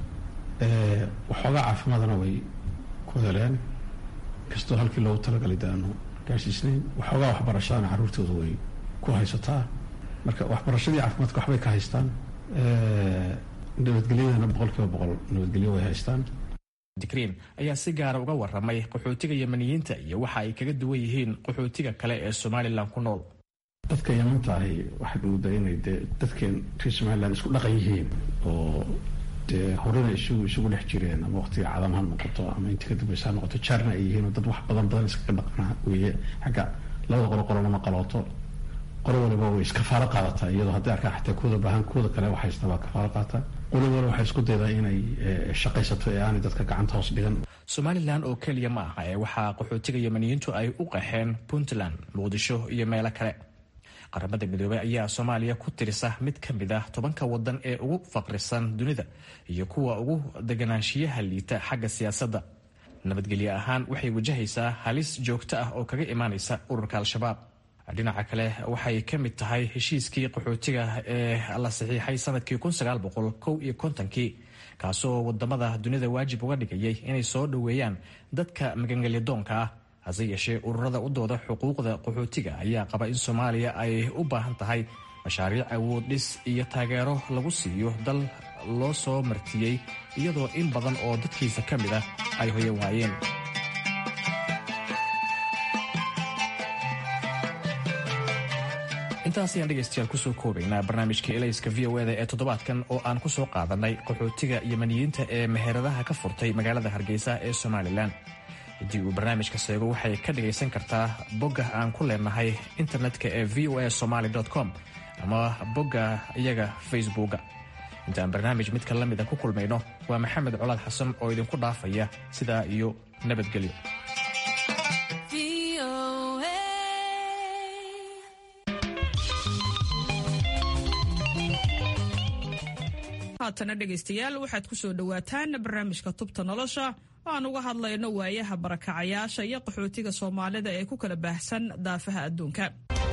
waxoogaa caafimaadna way ku heleen kastoo halkii loogu talagalay de aanu gaarsiisnayn waxoogaa waxbarashadana carruurtooda way ku haysataa marka waxbarashadii caafimaadka waxbay ka haystaan nabadgelyadana boqol kiiba boqol nabadgelyo way haystaan dikriin ayaa si gaara uga waramay qaxootiga yamaniyiinta iyo waxa ay kaga duwan yihiin qaxootiga kale ee somalilan ku nool dadka yamanta ahi waxaad moodaa inay dee dadkeen reer somalilan isku dhaqan yihiin oo dee horena isugu isugu dhex jireen ama waqtiga cadam ha noqoto ama intii ka dambaysa ha noqoto jaarna ay yihiin oo dad wax badan badan iskaga dhaqana weeye xagga labada qolo qolonama qalooto qolo waliba way iskafaalo qaadataa iyadoo hadday arkaan xataa kuwada baahan kuwada kale wax haysta baa kafaalo qaataa qolo waliba waxay isku daydaa inay shaqaysato ee aanay dadka gacanta hoos dhigan somalilan oo keliya ma aha ee waxaa qaxootiga yamaniyiintu ay u qaxeen puntland muqdisho iyo meelo kale qaramada midoobey ayaa soomaaliya ku tirisa mid ka mid ah tobanka wadan ee ugu faqrisan dunida iyo kuwa ugu deganaanshiyaha liita xagga siyaasadda nabadgelyo ahaan waxay wajahaysaa halis joogto ah oo kaga imaanaysa ururka al-shabaab dhinaca kale waxay ka mid tahay heshiiskii qaxootiga ee la saxiixay sanadkii iyo kontonkii kaasoo wadamada dunida waajib uga dhigayay inay soo dhoweeyaan dadka magangelyadoonka ah hase yeeshee ururada u dooda xuquuqda qaxootiga ayaa qaba in soomaaliya ay u baahan tahay mashaariic awood dhis iyo taageero lagu siiyo dal loo soo martiyey iyadoo in badan oo dadkiisa ka mid ah ay hoyan waayeen intaas ayaan dhegaystayaal kusoo koobaynaa barnaamijka elayska v o eda ee toddobaadkan oo aan ku soo qaadanay qaxootiga yamaniyiinta ee meheradaha ka furtay magaalada hargeysa ee somalilan haddii uu barnaamijka seego waxay ka dhagaysan kartaa bogga aan ku leenahay internetka ee v o a somaly com ama bogga iyaga facebooka intaan barnaamij midka la mida ku kulmayno waa maxamed colaad xasan oo idinku dhaafaya sidaa iyo nabadgelyo haatana dhegaystayaal waxaad ku soo dhowaataan barnaamijka tubta nolosha oo aan uga hadlayno waayaha barakacayaasha iyo qaxootiga soomaalida ee ku kala baahsan daafaha adduunka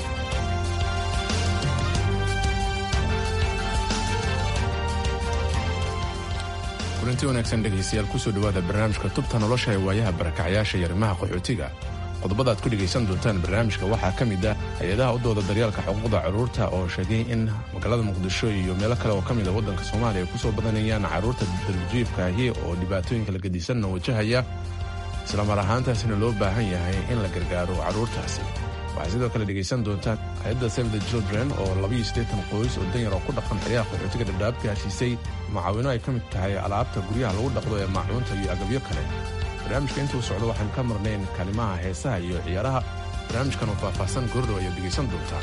kulanti wanaagsan dhegaystayaal kusoo dhowaada barnaamijka tubta nolosha ee waayaha barakacyaasha iyo arrimaha qaxootiga qodobada aad ku dhegaysan doontaan barnaamijka waxaa ka mid ah hay-adaha u dooda daryaalka xuquuqda carruurta oo sheegay in magaalada muqdisho iyo meelo kale oo ka mid a waddanka soomaaliya ay ku soo badanayaan carruurta darbijiifkaahi oo dhibaatooyinka la gedisanna wajahaya islamar ahaantaasina loo baahan yahay in la gargaaro carruurtaasi waxaa sidoo kale dhegaysan doontaan hay-adda save the children oo labaiyo siddeetan qoys oo danyar oo ku dhaqan xeryaha qaxootiga dhadhaab gaarsiisay macaawino ay ka mid tahay alaabta guryaha lagu dhaqdo ee maacuunta iyo agabyo kale barnaamijka intuu socdo waxaan ka marnayn kalimaha heesaha iyo ciyaaraha barnaamijkan oo faahfaahsan goordhow ayaad dhegaysan doontaan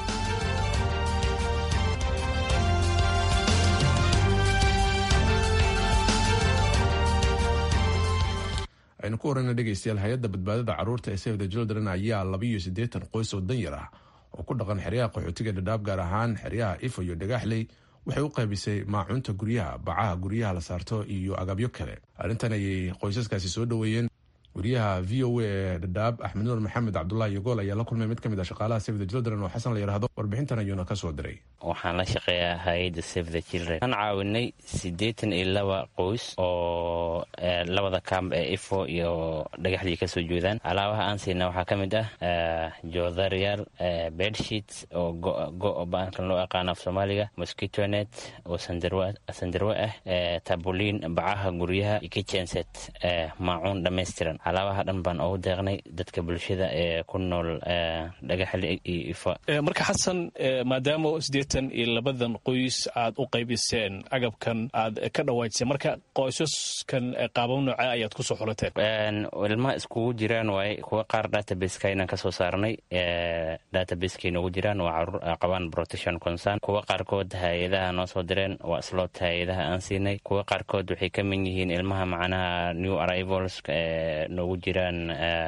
aynu ku warrayna dhegaystayaal hay-adda badbaadada carruurta ee save the children ayaa labaiyo siddeetan qoys oo danyar ah oo ku dhaqan xeryaha qaxootiga dhadhaab gaar ahaan xeryaha ifo iyo dhagaxley waxay u qaybisay maacuunta guryaha bacaha guryaha la saarto iyo agabyo kale arrintan ayay qoysaskaasi soo dhoweeyeen wariyaha v o a ee dhadhaab axmed nuur maxamed cabdulahi yogool ayaa la kulmay mid ka mid ah shaqaalaha save the children oo xasan la yidhaahdo warbixintan ayuuna ka soo diray waxaan la shaqeeyaa hay-adda save the children waxaan caawinay siddeetan iyo laba qoys oo labada kamb ee ifo iyo dhagaxdii kasoo jeedaan alaabaha aan siina waxaa ka mid ah joodariyaal bedsheets oo go baankan loo aqaano af soomaaliga mosquitonet oo sandarwe ah tabuliin bacaha guryaha iyo kitchenset maacuun dhammaystiran alaabaha dhan baan ugu deeqnay dadka bulshada ee ku nool dhagaxli iyo ifo marka xasan maadaama siddeetan iyo labadan qoys aad u qaybiseen agabkan aad ka dhawaajiseen marka qoysaskan qaabab nooca ayaad ku soo xulateen ilmaha iskugu jiraan waaye kuwa qaar databaseka inaan kasoo saarnay databaseka inoogu jiraan waa caruur qabaan protection concern kuwa qaarkood hay-adaha noo soo direen waa slot hay-adaha aan siinay kuwa qaarkood waxay ka mid yihiin ilmaha macnaha new arrivals noogu jiraan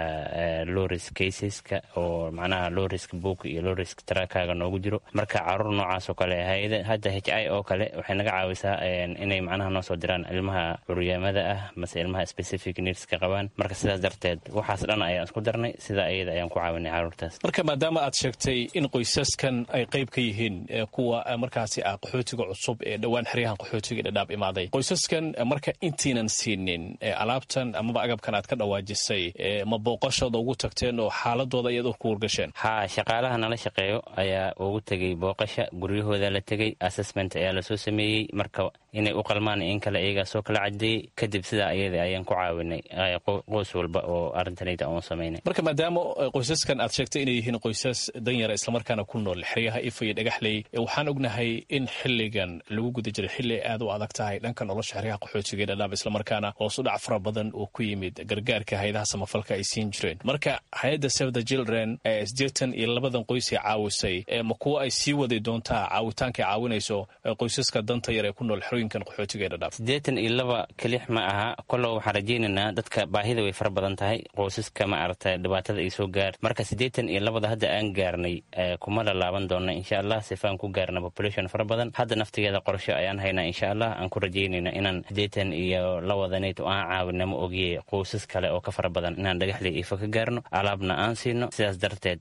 lowrisk caseska oo macnaha lowrisk book iyo lowrisk trakaga noogu jiro marka caruur noocaas oo kale hay-ada hadda h i oo kale waxay naga caawisaa inay macnaha noo soo diraan ilmaha curyaamada ah mase ilmaha specific needska qabaan marka sidaas darteed waxaas dhan ayaan isku darnay sida ayada ayaan ku caawinay caruurtaas marka maadaama aad sheegtay in qoysaskan ay qayb ka yihiin kuwa markaasi ah qaxootiga cusub ee dhowaan xeryahan qaxootiga dhadhaab imaaday qoysaskan marka intiinan siinin alaabtan amaba agabkan aad ka dhawaajisay ma booqashooda ugu tagteen oo xaaladooda iyad ku wargasheen ha shaqaalaha nala shaqeeyo ayaa ugu tegey booqasha guryahooda la tegey assessment ayaa lasoo sameeyey marka inay u qalmaan in kale iyagaa soo kala cadeeyey kadib sidaa ayada ayaan ku caawinay qoys walba oo arrintanayda aan samaynay marka maadaama qoysaskan aad sheegtay inay yihiin qoysas danyara islamarkaana ku nool xeryaha ifa iyo dhagaxley waxaan ognahay in xiligan lagu guda jiray xilli aad u adag tahay dhanka nolosha xeryaha qaxootiga dhadhaab islamarkaana hoos u dhac fara badan oo ku yimid gargaarka hay-adaha samafalka ay siin jireen marka hay-adda save the children ee siddeetan iyo labadan qoys ay caawisay ma kuwa ay sii wadi doontaa caawitaanka ay caawinayso qoysaska danta yar ee ku nool xerooyinkan qaxootiga ee dhadhaab siddeetan iyo laba kelix ma aha kollow waxaan rajaynaynaa dadka baahida way fara badan tahay qoysaska ma aragta dhibaatada ay soo gaar marka siddeetan iyo labada hadda aan gaarnay kuma lalaaban doona insha allah sifaan ku gaarna population fara badan hadda naftigeeda qorsho ayaan haynaa insha allah aan ku rajaynayna inaan siddeetan iyo lawadanayd oo aan caawina ma ogiye qoysas kale kale oo ka fara badan inaan dhagaxley ifa ka gaarno alaabna aan siino sidaas darteed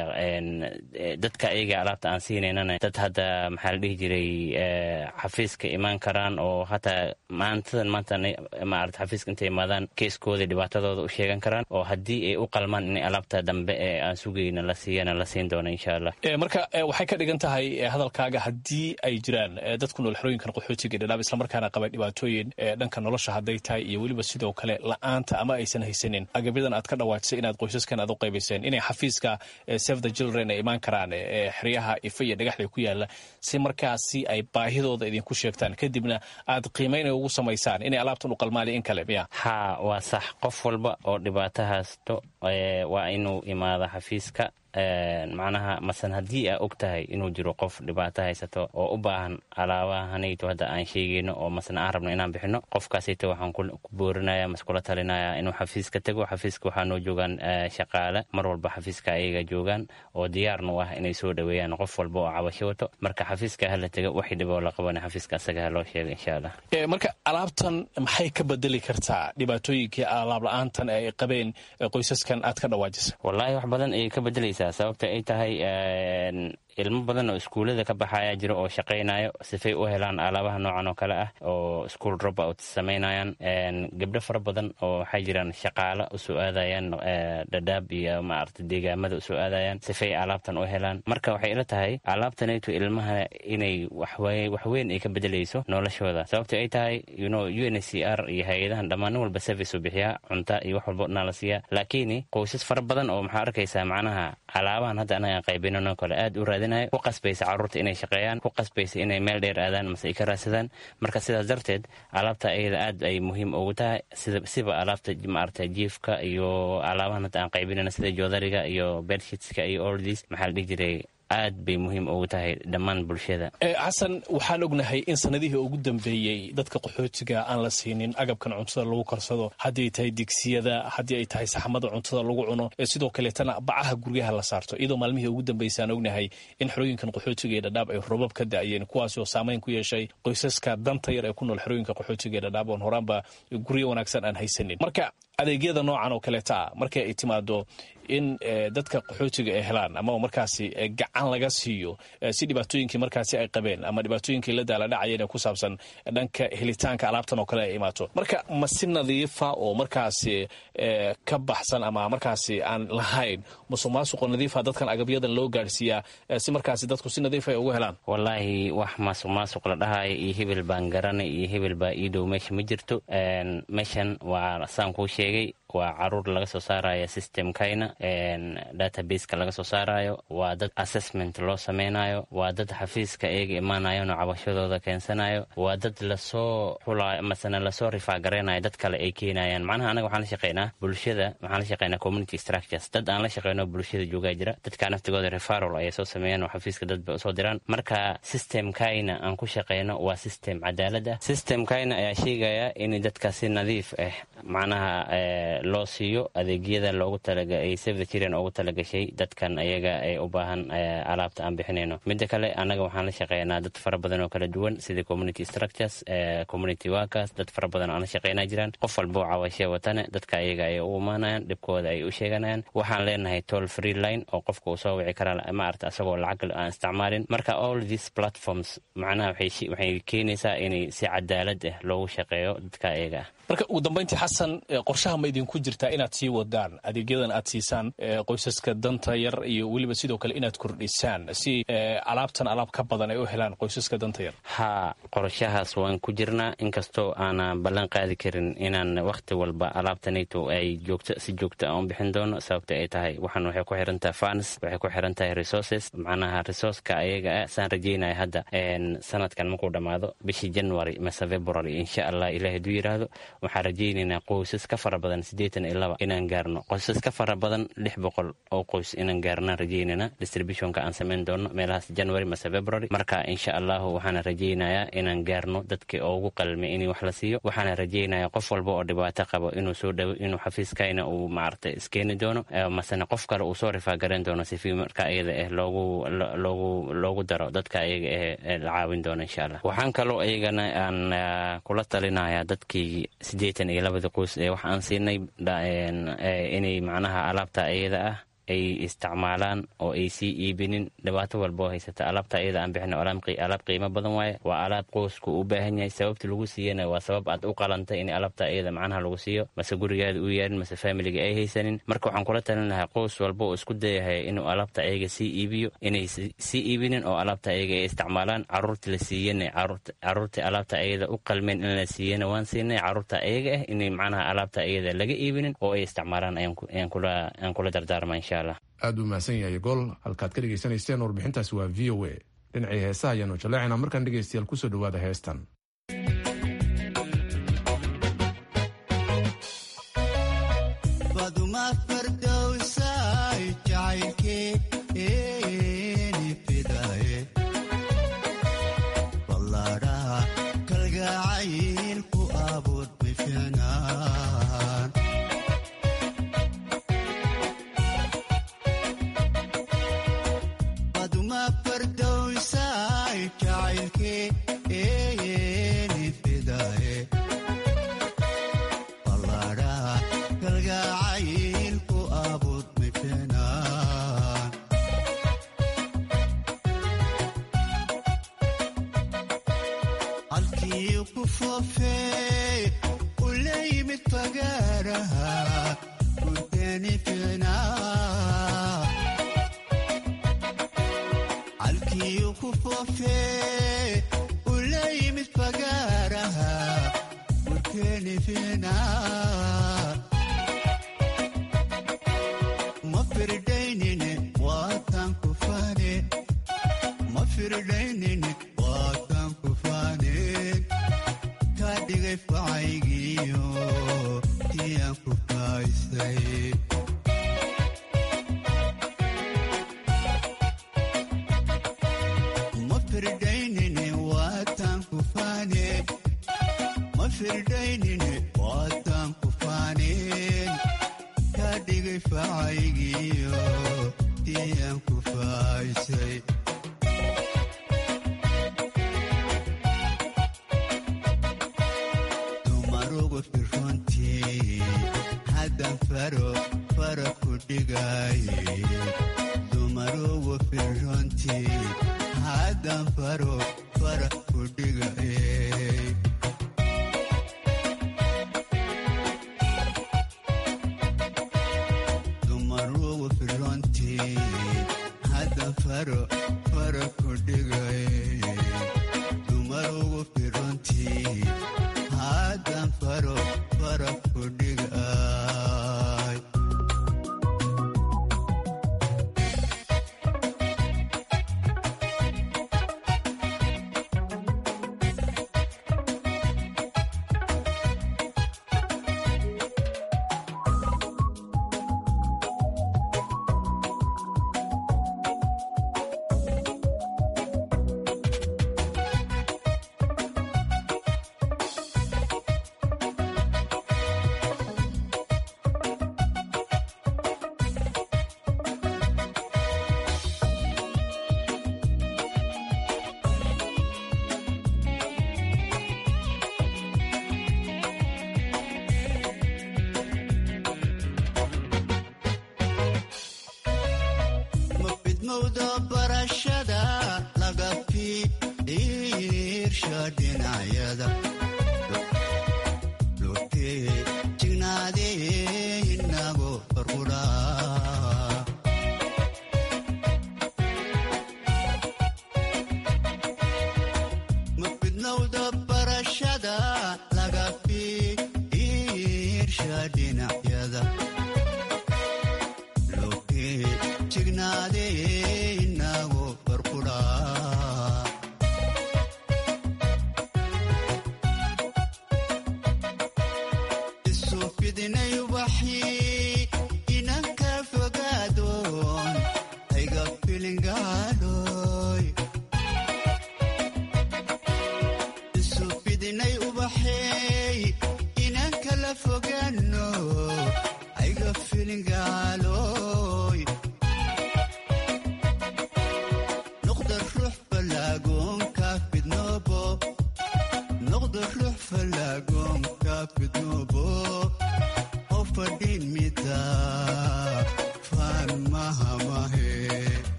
dadka ayaga alaabta aan siinaynana dad hadda maxaa la dhihi jiray xafiiska imaan karaan oo hataa maantadan maanta maarata xafiiska intay imaadaan keeskooda dhibaatadooda u sheegan karaan oo haddii ay u qalmaan in alaabta dambe ee aan sugayna la siiyana la siin doono insha allah marka waxay ka dhigan tahay hadalkaaga haddii ay jiraan dad ku nool xerooyinkan qaxootiga dhadhaab islamarkaana qaba dhibaatooyin dhanka nolosha hadday tahay iyo weliba sidoo kale la-aanta ama aysan haysanin agabyadan aad ka dhawaajisay inaad qoysaskan aad u qaybayseen inay xafiiska save the children ay imaan karaan xeryaha ifa iyo dhagaxley ku yaala si markaasi ay baahidooda idinku sheegtaan kadibna aad qiimayn ugu samaysaan inay alaabtan u qalmaali in kale miya ha waa sax qof walba oo dhibaato haysto waa inuu imaado xafiiska macnaha masan haddii aa og tahay inuu jiro qof dhibaato haysato oo u baahan alaabahanayto hadda aan sheegayno oo masna aan rabno inaan bixino qofkaasayto waxaan ku boorinaya mas kula talinaya inuu xafiiska tago xafiiska waxaa noo joogaan shaqaale mar walba xafiiska ayaga joogaan oo diyaarna u ah inay soo dhaweeyaan qof walba oo cabasho wato marka xafiiska hala taga waxay dhiboo la qabana xafiiska asaga ha loo sheega insha allah marka alaabtan maxay ka bedeli kartaa dhibaatooyinkii alaab la-aantan ay qabeen qoysaskan aad ka dhawaajisa wallaahi wax badan ayay ka bedelaysaa sababta ay tahay ilmo badan oo iskuullada ka baxaya jiro oo shaqaynayo sifay u helaan alaabaha noocan oo kale ah oo school dropout samaynayaan gabdho fara badan oo waxay jiraan shaqaalo usoo aadayaan dhadhaab iyo maarata deegaamada usoo aadayaan sifay alaabtan u helaan marka waxay ila tahay alaabtanaytu ilmaha inay waxweyn ay ka bedelayso noloshooda sababta ay tahay yuno u n c r iyo hay-adahan dhammaan walba service u bixiyaa cunta iyo wax walba dhanaa la siiyaa laakiin qoysas fara badan oo maxaa arkaysaa macnaha alaabahan hadda anagaan qaybinano kale aad u raadinayo ku qasbaysa carruurta inay shaqeeyaan ku qasbaysa inay meel dheer aadaan mase ay ka raadsadaan marka sidaas darteed alaabta ayada aad ay muhiim ugu tahay siba alaabta maarata jiifka iyo alaabahan hadda aan qaybinano sida joodariga iyo bedshitska iyo oldies maxaa la dhihi jiray aad bay muhiim ugu tahay dhammaan bulshada xasan waxaan ognahay in sanadihii ugu dambeeyey dadka qaxootiga aan la siinin agabkan cuntada lagu karsado haddii ay tahay digsiyada haddii ay tahay saxmada cuntada lagu cuno sidoo kaleetana bacaha guryaha la saarto iyadoo maalmihii ugu dambeysay aan ognahay in xerooyinkan qaxootiga ee dhadhaab ay robab ka da'yeen kuwaasi oo saamayn ku yeeshay qoysaska danta yar ee ku nool xerooyinka qaxootiga ee dhadhaab oon horaanba guryo wanaagsan aan haysanin marka adeegyada noocan oo kaleeta markay ay timaado in dadka qaxootiga ay helaan ama markaasi gacan laga siiyo si dhibaatooyinkii markaasi ay qabeen ama dhibaatooyinkii la daaladhacayeen ee ku saabsan dhanka helitaanka alaabtan oo kale ay imaato marka ma si nadiifa oo markaasi ka baxsan ama markaasi aan lahayn musuq maasuqo nadiifa dadkan agabyadan loo gaadhsiiyaa si markaasi dadku si nadiifa ay ugu helaan wallaahi wax maasuq maasuq la dhahayo iyo hebel baan garanay iyo hebel baa ii dhow meesha ma jirto meeshan waa saan kuu sheegay waa caruur laga soo saaraya systemkayna databaseka laga soo saarayo waa dad assessment loo sameynayo waa dad xafiiska iyaga imaanayan oo cabashadooda keensanayo waa dad lasoo xulayo masena lasoo rifaagareynayo dad kale ay keenayaan macnaha anaga waxaan la shaqeynaa bulshada waxaan la shaqeynaa community structures dad aan la shaqeyno bulshada joogaa jira dadka naftigooda referal ayay soo sameeyaan oo xafiiska dad bay usoo diraan marka systemkayna aan ku shaqeyno waa system cadaalad ah systemkayna ayaa sheegaya in dadka si nadiif ah macnaha loo siiyo adeegyada loogu talaay save the children ugu talagashay dadkan ayaga ee u baahan alaabta aan bixinayno midda kale annaga waxaan la shaqeynaa dad fara badan oo kala duwan sida community structures community workers dad fara badan aan la shaqeynaa jiraan qof walba oo cawashe watane dadka ayaga ay u imaanayaan dhibkooda ay u sheeganayaan waxaan leenahay toll free line oo qofka uu soo wici karaa maarata asagoo lacag aan isticmaalin marka all these platforms macnaha waxay keenaysaa inay si cadaalad ah loogu shaqeeyo dadka ayaga ah marka ugu dambayntii xasan qorshaha ma idinku jirtaa inaad sii wadaan adeegyadan aad siisaan qoysaska danta yar iyo weliba sidoo kale inaad kordhisaan si alaabtan alaab ka badan ay u helaan qoysaska danta yar haa qorshahaas waan ku jirnaa inkastoo aanan ballan qaadi karin inaan wakhti walba alaabtanayto ay joogto si joogto aan u bixin doono sababta ay tahay waxaan waxay ku xiran tahay fans waxay ku xiran tahay resources macnaha resourceka ayaga ah saan rajeynaya hadda sanadkan markuu dhammaado bishii january mase february insha allah ilaah haduu yidhaahdo waxaan rajaynaynaa qoysas ka fara badan siddeetan iyo laba inaan gaarno qoysas ka fara badan lix boqol oo qoys inaan gaarnaan rajaynaynaa distributionka aan samayn doono meelahaas january mase february marka insha allahu waxaana rajaynayaa inaan gaarno dadkii ugu qalmay in wax la siiyo waxaana rajaynayaa qof walba oo dhibaato qabo inuu soo dhawo inuu xafiiskayna uu maaragtay iskeeni doono masena qof kale uu soo rifaagarayn doono sifi marka ayada ah loogu loogu loogu daro dadka ayaga ah la caawin doono insha allah waxaan kaloo iyagana aan kula talinayaa dadkii siddeetan iyo labada qoys ee wax aan siinay inay macnaha alaabta ayada ah ay isticmaalaan oo ay sii iibinin dhibaato walboo haysata alaabta ayada aan bixin alaab qiimo badan waaye waa alaab qoysku u baahan yahay sababta lagu siiyana waa sabab aad u qalantay in alaabta ayada macnaha lagu siiyo mase gurigaada u yaalin mase faamiliga ay haysanin marka waxaan kula talin lahaa qoys walba oo isku dayahay inuu alaabta ayaga sii iibiyo inay sii iibinin oo alaabta ayaga ay isticmaalaan caruurta la siiyana caruurta alaabta ayada u qalmeen in la siiyana waan siinay caruurta ayaga ah inay macnaha alaabta ayada laga iibinin oo ay isticmaalaan ayaan kula dardaarma insha aad uu mahadsan yahay gol halkaad ka dhegaysanayseen warbixintaasi waa v o a dhinacii heesaha ayaanu jaleecina markaan dhegaystayaal kusoo dhowaada heestan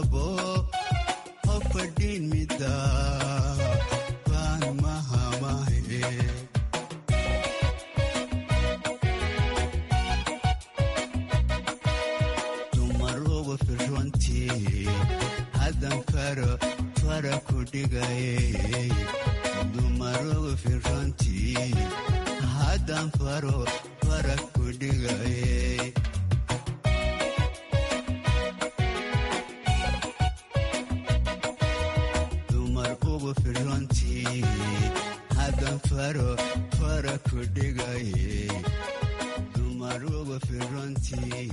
qabo ha fadhin mida baan mahamahe dumar ugu firrontii haddan faro fara ku dhigaye dumar ugu firrontii haddan faro fara ku dhigaye dumar ugu firrontii haddan faro fara ku dhigaye dumar ugu firrontii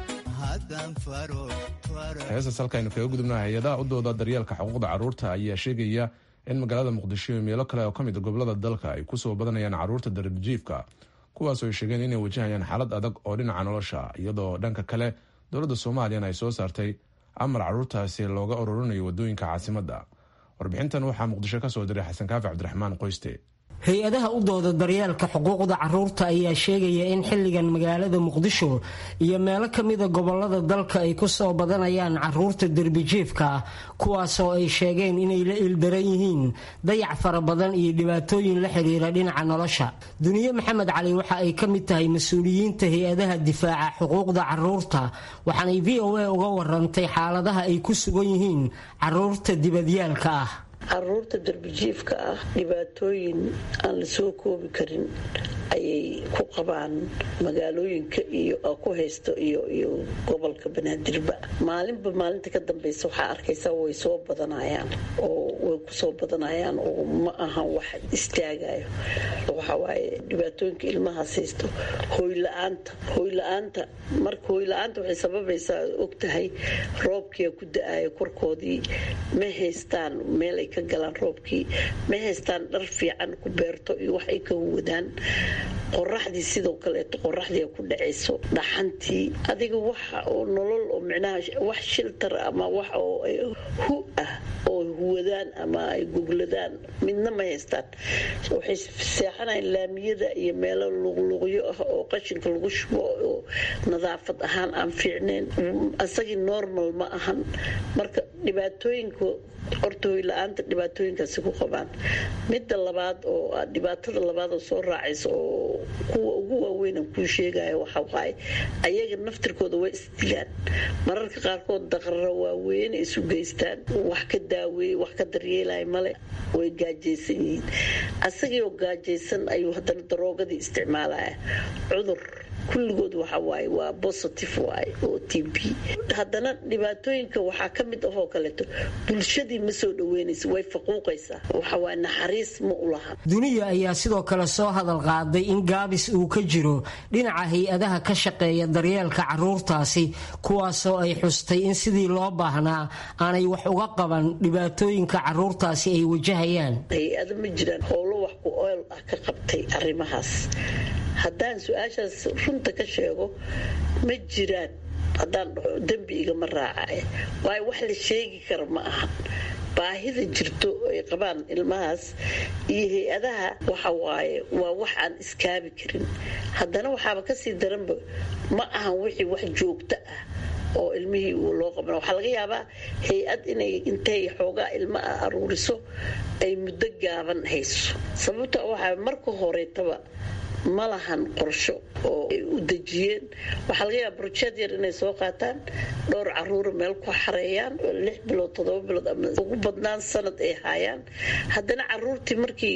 haddan faro fara heestas halkaaynu kaga gudubna hay-adaha u dooda daryeelka xuquuqda carruurta ayaa sheegaya in magaalada muqdisho iyo meelo kale oo ka mid a gobolada dalka ay kusoo badanayaan carruurta darbijiifka kuwaasoo ay sheegeen inay wajahayaan xaalad adag oo dhinaca nolosha iyadoo dhanka kale dowladda soomaaliyana ay soo saartay amar carruurtaasi looga ururinayo wadooyinka caasimadda warbixintan waxaa muqdisho ka soo diray xasan kaafi cabdiraxmaan qoyste hay-adaha u dooda daryeelka xuquuqda carruurta ayaa sheegaya in xilligan magaalada muqdisho iyo meelo ka mida gobolada dalka ay ku soo badanayaan carruurta derbijiifka ah kuwaasoo ay sheegeen inay la ildaran yihiin dayac fara badan iyo dhibaatooyin la xiriira dhinaca nolosha duniye maxamed cali waxa ay ka mid tahay mas-uuliyiinta hay-adaha difaaca xuquuqda carruurta waxaanay v o a uga warantay xaaladaha ay ku sugan yihiin carruurta dibadyaalka ah caruurta darbijiifka ah dhibaatooyin aan la soo koobi karin ayay ku qabaan magaalooyinka iyo ku haysto iyo iyo gobolka banaadirba maalinba maalinta ka dambeysa waxaa arkaysa way soo badanayaan oo way kusoo badanayaan oo ma ahan wax istaagayo waxawaaye dhibaatooyinka ilmahaas haysto hooyla-aanta hooyla-aanta marka hooyla-aanta waxay sababaysaa ogtahay roobkia ku da-ayo korkoodii ma haystaan meel ay ka galaan roobkii ma haystaan dhar fiican ku beerto iyo wax ay ka wadaan qoraxdii sidoo kaleeto qoraxdii ku dhacayso dhaxantii adiga waxa oo nolol oo micnaha wax shiltar ama wax oo hu ah oo huwadaan ama ay gogladaan midna ma haystaan waxay seexanayaan laamiyada iyo meelo luqluqyo ah oo qashinka lagu shubo oo nadaafad ahaan aan fiicnayn asagii normal ma ahan marka dhibaatooyinka horta hoyla-aanta dhibaatooyinkaasi ku qabaan midda labaad oo dhibaatada labaad oo soo raacaysa oo kuwa ugu waaweynan kuu sheegaya waxa waaye ayaga naftirkooda way isdilaan mararka qaarkood daqrara waaweyn isu geystaan wax ka daaweeye wax ka daryeelaya male way gaajaysan yihiin asagii oo gaajaysan ayuu haddana daroogadii isticmaalaya cudur kulligood waxa waaye waa positive waaye oo t b haddana dhibaatooyinka waxaa ka mid ahoo kaleeto bulshadii ma soo dhaweynaysa way faquuqaysaa waxa waaye naxariis ma u laha duniya ayaa sidoo kale soo hadal qaaday in gaabis uu ka jiro dhinaca hay-adaha ka shaqeeya daryeelka carruurtaasi kuwaasoo ay xustay in sidii loo baahnaa aanay wax uga qaban dhibaatooyinka carruurtaasi ay wajahayaan hay-ada ma jiraan howlo wax ku ool ah ka qabtay arrimahaas haddaan su-aashaas runta ka sheego ma jiraan haddaan dhaho dembi igama raacay waayo wax la sheegi kara ma ahan baahida jirto ay qabaan ilmahaas iyo hay-adaha waxa waaye waa wax aan iskaabi karin haddana waxaaba kasii daranba ma ahan wixii wax joogto ah oo ilmihii uu loo qaban waxaa laga yaabaa hay-ad inay intay xoogaa ilma ah aruuriso ay muddo gaaban hayso sababta waxaa marka horeetaba ma lahan qorsho oo ay u dejiyeen waxaa laga yaaba brojeed yar inay soo qaataan dhowr caruura meel ku xareeyaan lix bilood toddoba bilood ama ugu badnaan sanad ay haayaan haddana caruurtii markii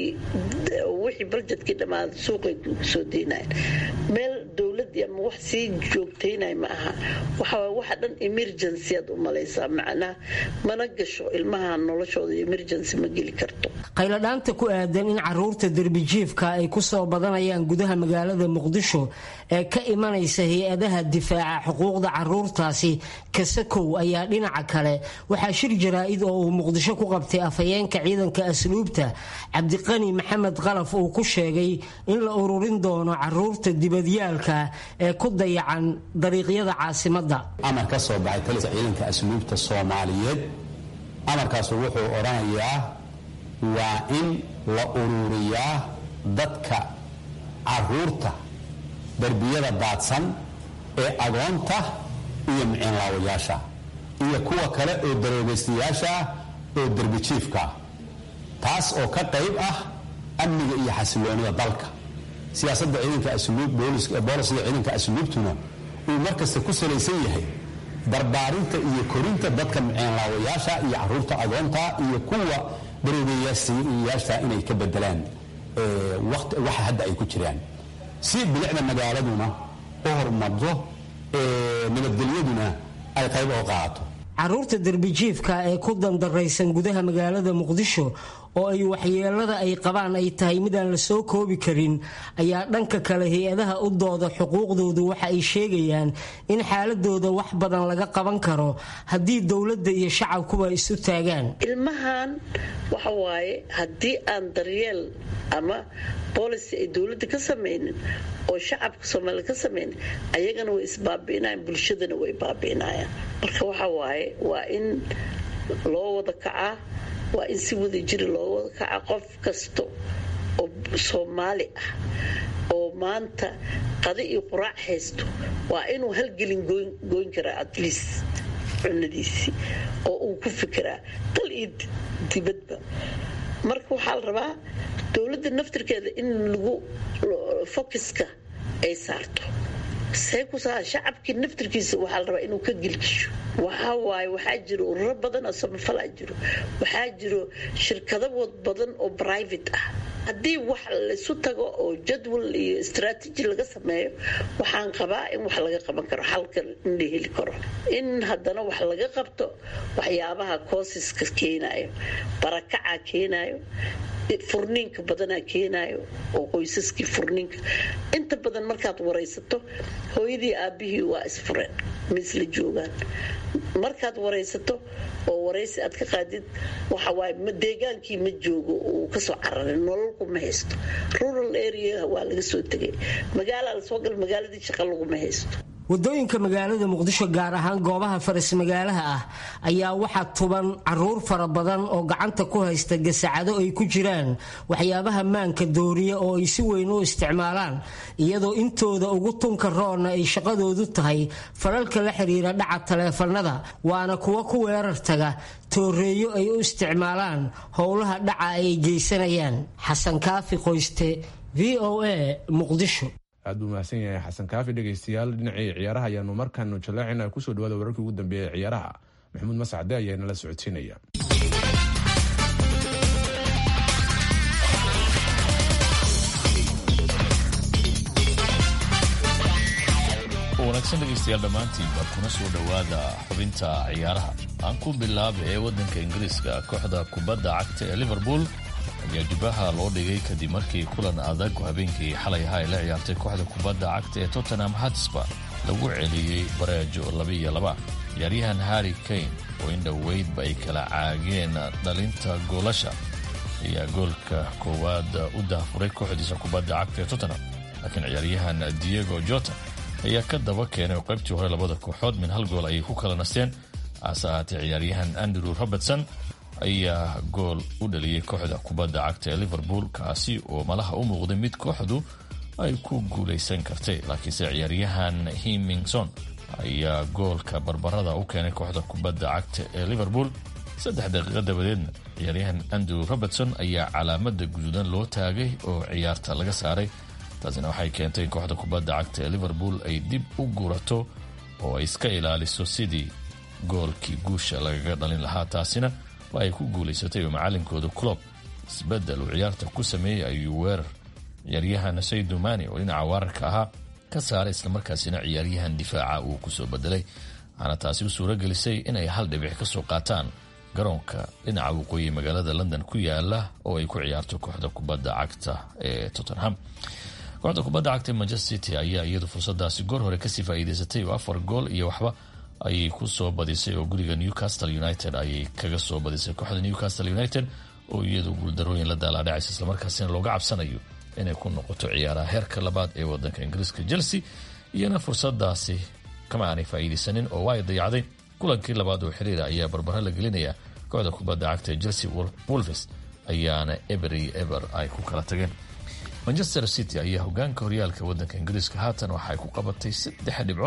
wixii baljedkii dhammaaday suuqay soo deynayan meel dowladii ama wax sii joogtaynay ma aha waxaa waxa dhan emergency aad u malaysaa macnaha mana gasho ilmaha noloshooda emergency ma geli karto qayladhaanta ku aadan in caruurta derbijiifka ay ku soo badanayaan gudaha magaalada muqdisho ee ka imanaysa hay-adaha difaaca xuquuqda caruurtaasi kasakow ayaa dhinaca kale waxaa shir jaraa-id oo uu muqdisho ku qabtay afhayeenka ciidanka asluubta cabdiqani maxamed qalaf uu ku sheegay in la ururin doono caruurta dibadyaalka ee ku dayacan dariiqyada caasimada amar ka soo baxay talisa ciidanka asluubta soomaaliyeed amarkaasu wuxuu odhanayaa waa in la ururiyaa dadka caruurta darbiyada daadsan ee agoonta iyo miciinlaawayaasha iyo kuwa kale oo daroobaystayaasha ah oo derbijiifka ah taas oo ka qayb ah amniga iyo xasiloonida dalka siyaasadda ciidanka asluub boolisiga ciidanka asluubtuna uu markasta ku salaysan yahay barbaarinta iyo korinta dadka miceenlaawayaasha iyo caruurta agoonta iyo kuwa daroobayaasha inay ka bedelaan waxa hadda ay ku jiraan si bilicda magaaladuna u hormarto nabadgelyaduna ay qayb oo qaato caruurta derbijiifka ee ku dandaraysan gudaha magaalada muqdisho oo ay waxyeelada ay qabaan ay tahay midaan la soo koobi karin ayaa dhanka kale hay-adaha u dooda xuquuqdoodu waxa ay sheegayaan in xaaladooda wax badan laga qaban karo haddii dowladda iyo shacabkuba isu taagaan ilmahan waxa waaye haddii aan daryeel ama boolicy ay dowladda ka samaynin oo shacabka soomaaliya ka samaynin ayagana way isbaabi'inayaan bulshadana way baabi'inayaan marka waxa waaye waa in loo wada kacaa waa in si wada jiri loo wada kaca qof kasta oo soomaali ah oo maanta qadi iyo quraac haysto waa inuu halgelin goyn karaa at least cunadiisii oo uu ku fikiraa dal iyo dibadba marka waxaa la rabaa dowladda naftirkeeda in lagu focuska ay saarto see ku saa shacabkii naftirkiisa waxaa la rabaa inuu ka gelgisho waxaa waaye waxaa jiro ururo badan oo samafalaa jiro waxaa jiro shirkado badan oo private ah haddii wax laysu tago oo jadwal iyo istraatiji laga sameeyo waxaan qabaa in wax laga qaban karo xalka in la heli karo in haddana wax laga qabto waxyaabaha koosiska keenayo barakacaa keenayo furniinka badanaa keenayo oo qoysaskii furniinka inta badan markaad waraysato hooyadii aabihii waa isfureen ma isla joogaan markaad waraysato oo waraysi aad ka qaadid waxawaaye deegaankii ma joogo uu kasoo cararay nololku ma haysto rural area waa laga soo tegay magaala lasoo gal magaaladii shaqa laguma haysto wadooyinka magaalada muqdisho gaar ahaan goobaha faras magaalaha ah ayaa waxaa tuban caruur fara badan oo gacanta ku haysta gasacado ay ku jiraan waxyaabaha maanka dooriya oo ay si weyn u isticmaalaan iyadoo intooda ugu tunka roonna ay shaqadoodu tahay falalka la xiriira dhaca taleefanada waana kuwa ku weerar taga tooreeyo ay u isticmaalaan howlaha dhaca ay geysanayaan xasan kaafi qoyste v o a muqdisho aad buu mahadsan yahay xasan kaafi dhegaystayaal dhinacii ciyaaraha ayaanu markaanu jaleecina kusoo dhawaada wararkii ugu dambeeya ee ciyaaraha maxamuud mascade ayaa nala socodsiinaya wanaagsan dhegaystayaal dhammaantiinba kuna soo dhowaada xubinta ciyaaraha aan ku bilaaba ee waddanka ingiriiska kooxda kubadda cagta ee liverpool ayaa jibbaha loo dhigay kadib markii kulan adag habeenkii xalay ahaa ay la ciyaartay kooxda kubadda cagta ee tottenham hatsba lagu celiyey bareejo labaiyo laba ciyaaryahan harry kane oo in dhoweydba ay kala caageen dhalinta goolasha ayaa goolka koowaad u daafuray kooxdiisa kubadda cagta ee tottenham laakiin ciyaaryahan diego jota ayaa ka daba keenay oo qaybtii hore labada kooxood min hal gool ayay ku kala nasteen hase ahaatee ciyaaryahan andrew robertson ayaa gool u dhaliyey kooxda kubadda cagta ee liverpool kaasi oo malaha u muuqday mid kooxdu ay ku guulaysan kartay laakiinse ciyaaryahan himingson ayaa goolka barbarada u keenay kooxda kubadda cagta ee liverpool saddex daqiiqo dabadeedna ciyaaryahan andrew robertson ayaa calaamada guduudan loo taagay oo ciyaarta laga saaray taasina waxay keentay in kooxda kubadda cagta ee liverpool ay dib u gurato oo ay iska ilaaliso sidii goolkii guusha lagaga dhalin lahaa taasina waa ay ku guulaysatay oo macalinkooda clob isbedel uu ciyaarta ku sameeyey ayuu weerar ciyaaryahan saydu mani oo dhinaca weerarka ahaa ka saaray islamarkaasina ciyaaryahan difaaca uu kusoo bedelay waxaana taasi u suuro gelisay inay hal dhibic ka soo qaataan garoonka dhinaca waqooyi magaalada london ku yaala oo ay ku ciyaarto kooxda kubadda cagta ee tottenham kooxda kubadda cagta ee manchester city ayaa iyadu fursadaasi goor hore kasii faa'iidaysatay oo afar gool iyo waxba ayay ku soo badisay oo guriga newcastle united ayay kaga soo badisay kooxda newcastle united oo iyadu guuldarooyin la daalaadhacaysa islamarkaasina looga cabsanayo inay ku noqoto ciyaaraha heerka labaad ee wadanka ingiriiska chelsea iyana fursadaasi kama aanay faa'iidaysanin oo waa ay dayacday kulankii labaad oo xiriira ayaa barbaro la gelinaya kooxda kubadda cagta ee chelsea wolves ayaana eber iyo eber ay ku kala tageen manchester city ayaa hogaanka horyaalka wadanka ingiriiska haatan waxa ay ku qabatay saddex dhibcood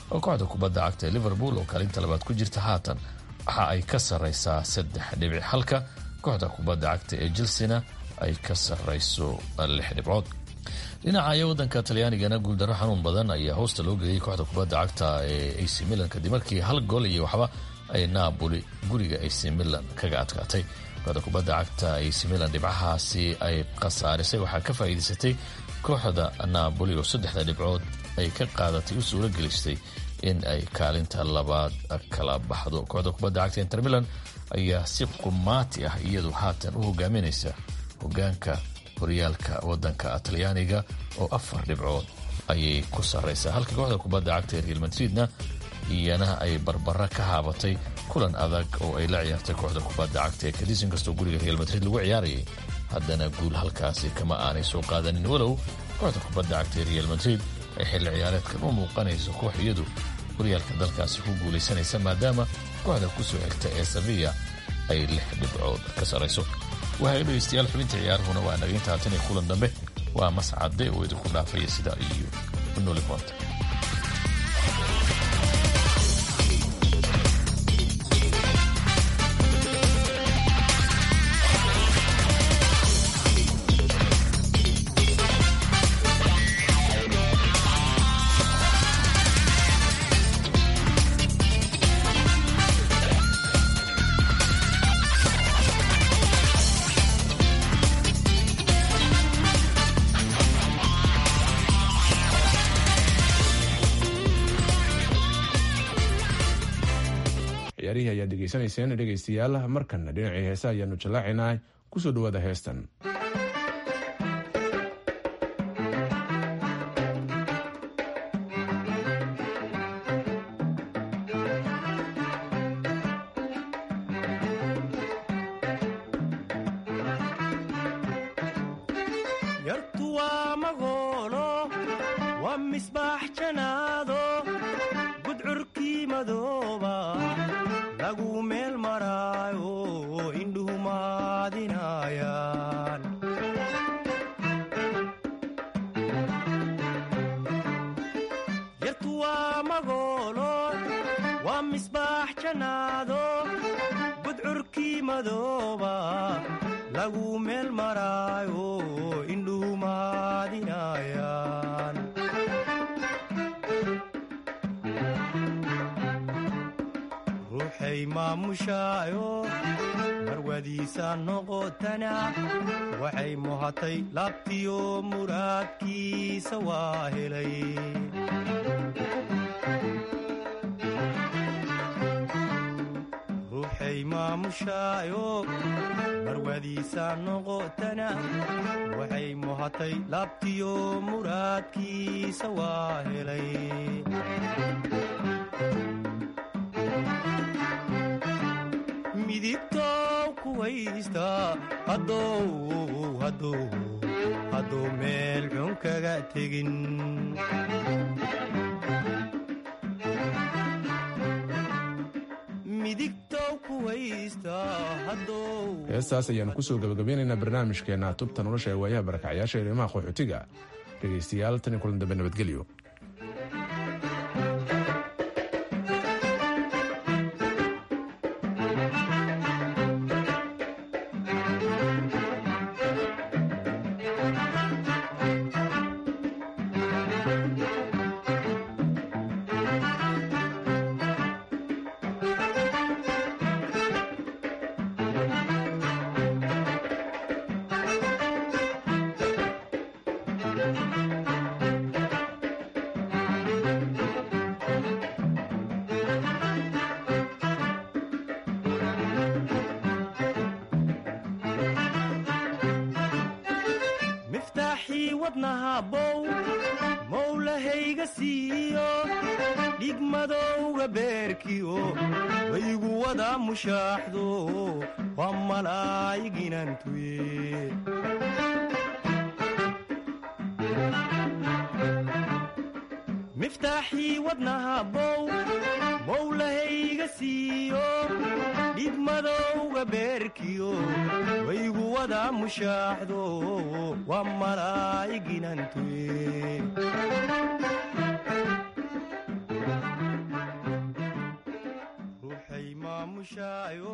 oo kooxda kubadda cagta ee liverpool oo kaalinta labaad ku jirta haatan waxa ay ka sarraysaa saddex dhibic halka kooxda kubadda cagta ee chelsena ay ka sarrayso lix dhibcood dhinaca wadanka talyaanigana guuldaro xanuun badan ayaa hoosta loo geliyey kooxda kubadda cagta ee ac milan kadib markii hal gol iyo waxba ay naaboli guriga ac milan kaga adkaatay kooxda kubadda cagta ac milan dhibcahaasi ay khasaarisay waxaa ka faa'iidaysatay kooxda naaboli oo saddexda dhibcood ay ka qaadatay u suuro gelistay in ay kaalinta labaad kala baxdo kooxda kubadda cagta inter milan ayaa si qumaati ah iyadu haatan u hogaaminaysa hogaanka horyaalka wadanka talyaaniga oo afar dhibcood ayay ku sarraysaa halka kooxda kubadda cagta ee real madridna iyana ay barbara ka haabatay kulan adag oo ay la ciyaartay kooxda kubadda cagta ee kadis inkastoo guriga real madrid lagu ciyaarayay haddana guul halkaasi kama aanay soo qaadanin walow kooxda kubadda cagta ee real madrid ay xilli ciyaareedkan u muuqanayso koox iyadu horyaalka dalkaasi ku guulaysanaysa maadaama kooxda kusoo xigta ee sevilla ay lix dhibcood ka sarrayso waxay dhegeystayaal xubinta ciyaarahuna waa nageynta haatan iyo kulan dambe waa mascade oo idinku dhaafaya sida iyo nolimonta ciyaarihii ayaad degeysanayseen dhegaystayaal markanna dhinacii heesa ayaanu jallaacaynaa kusoo dhawaada heestan yartu waa magoolo waa misbaax janaado gudcurkii madooba lagu meel maraayo indhuhu maadinayaan yartu waa magoolo waa misbaax janaado gudcurkii madooba lagu meel maraayo indhuhu maadinayaan ruuxay maamushaayo marwadiisa noqotana waxay muhatay laabtiyo muraadkiisa waa helay ruuxay maamushaayo marwadiisa noqotana waxay muhatay laabtiyo muraadkiisa waa helay midigtow kuwaysta haddou haddou hadduu meel xun kaga tegin midigtow kuwaysta haddou heestaas ayaanu kusoo gabagabeynaynaa barnaamijkeena tubta nolosha ee waayaha barakacyaasha eerimaha qaxootiga dhegaystayaal tan iyo kulan dambe nabadgelyo miftaaxii wadnaha bow mowlahayga siiyo dhigmadowga beerkiyo waygu wada mushaaxdo waa malaayiginantuye miftaaxii wadnaha bow mowlahayga siiyo dhigmadowga beerkiyo waygu wada mushaaxdo waa malaayiginantuye maamushaayo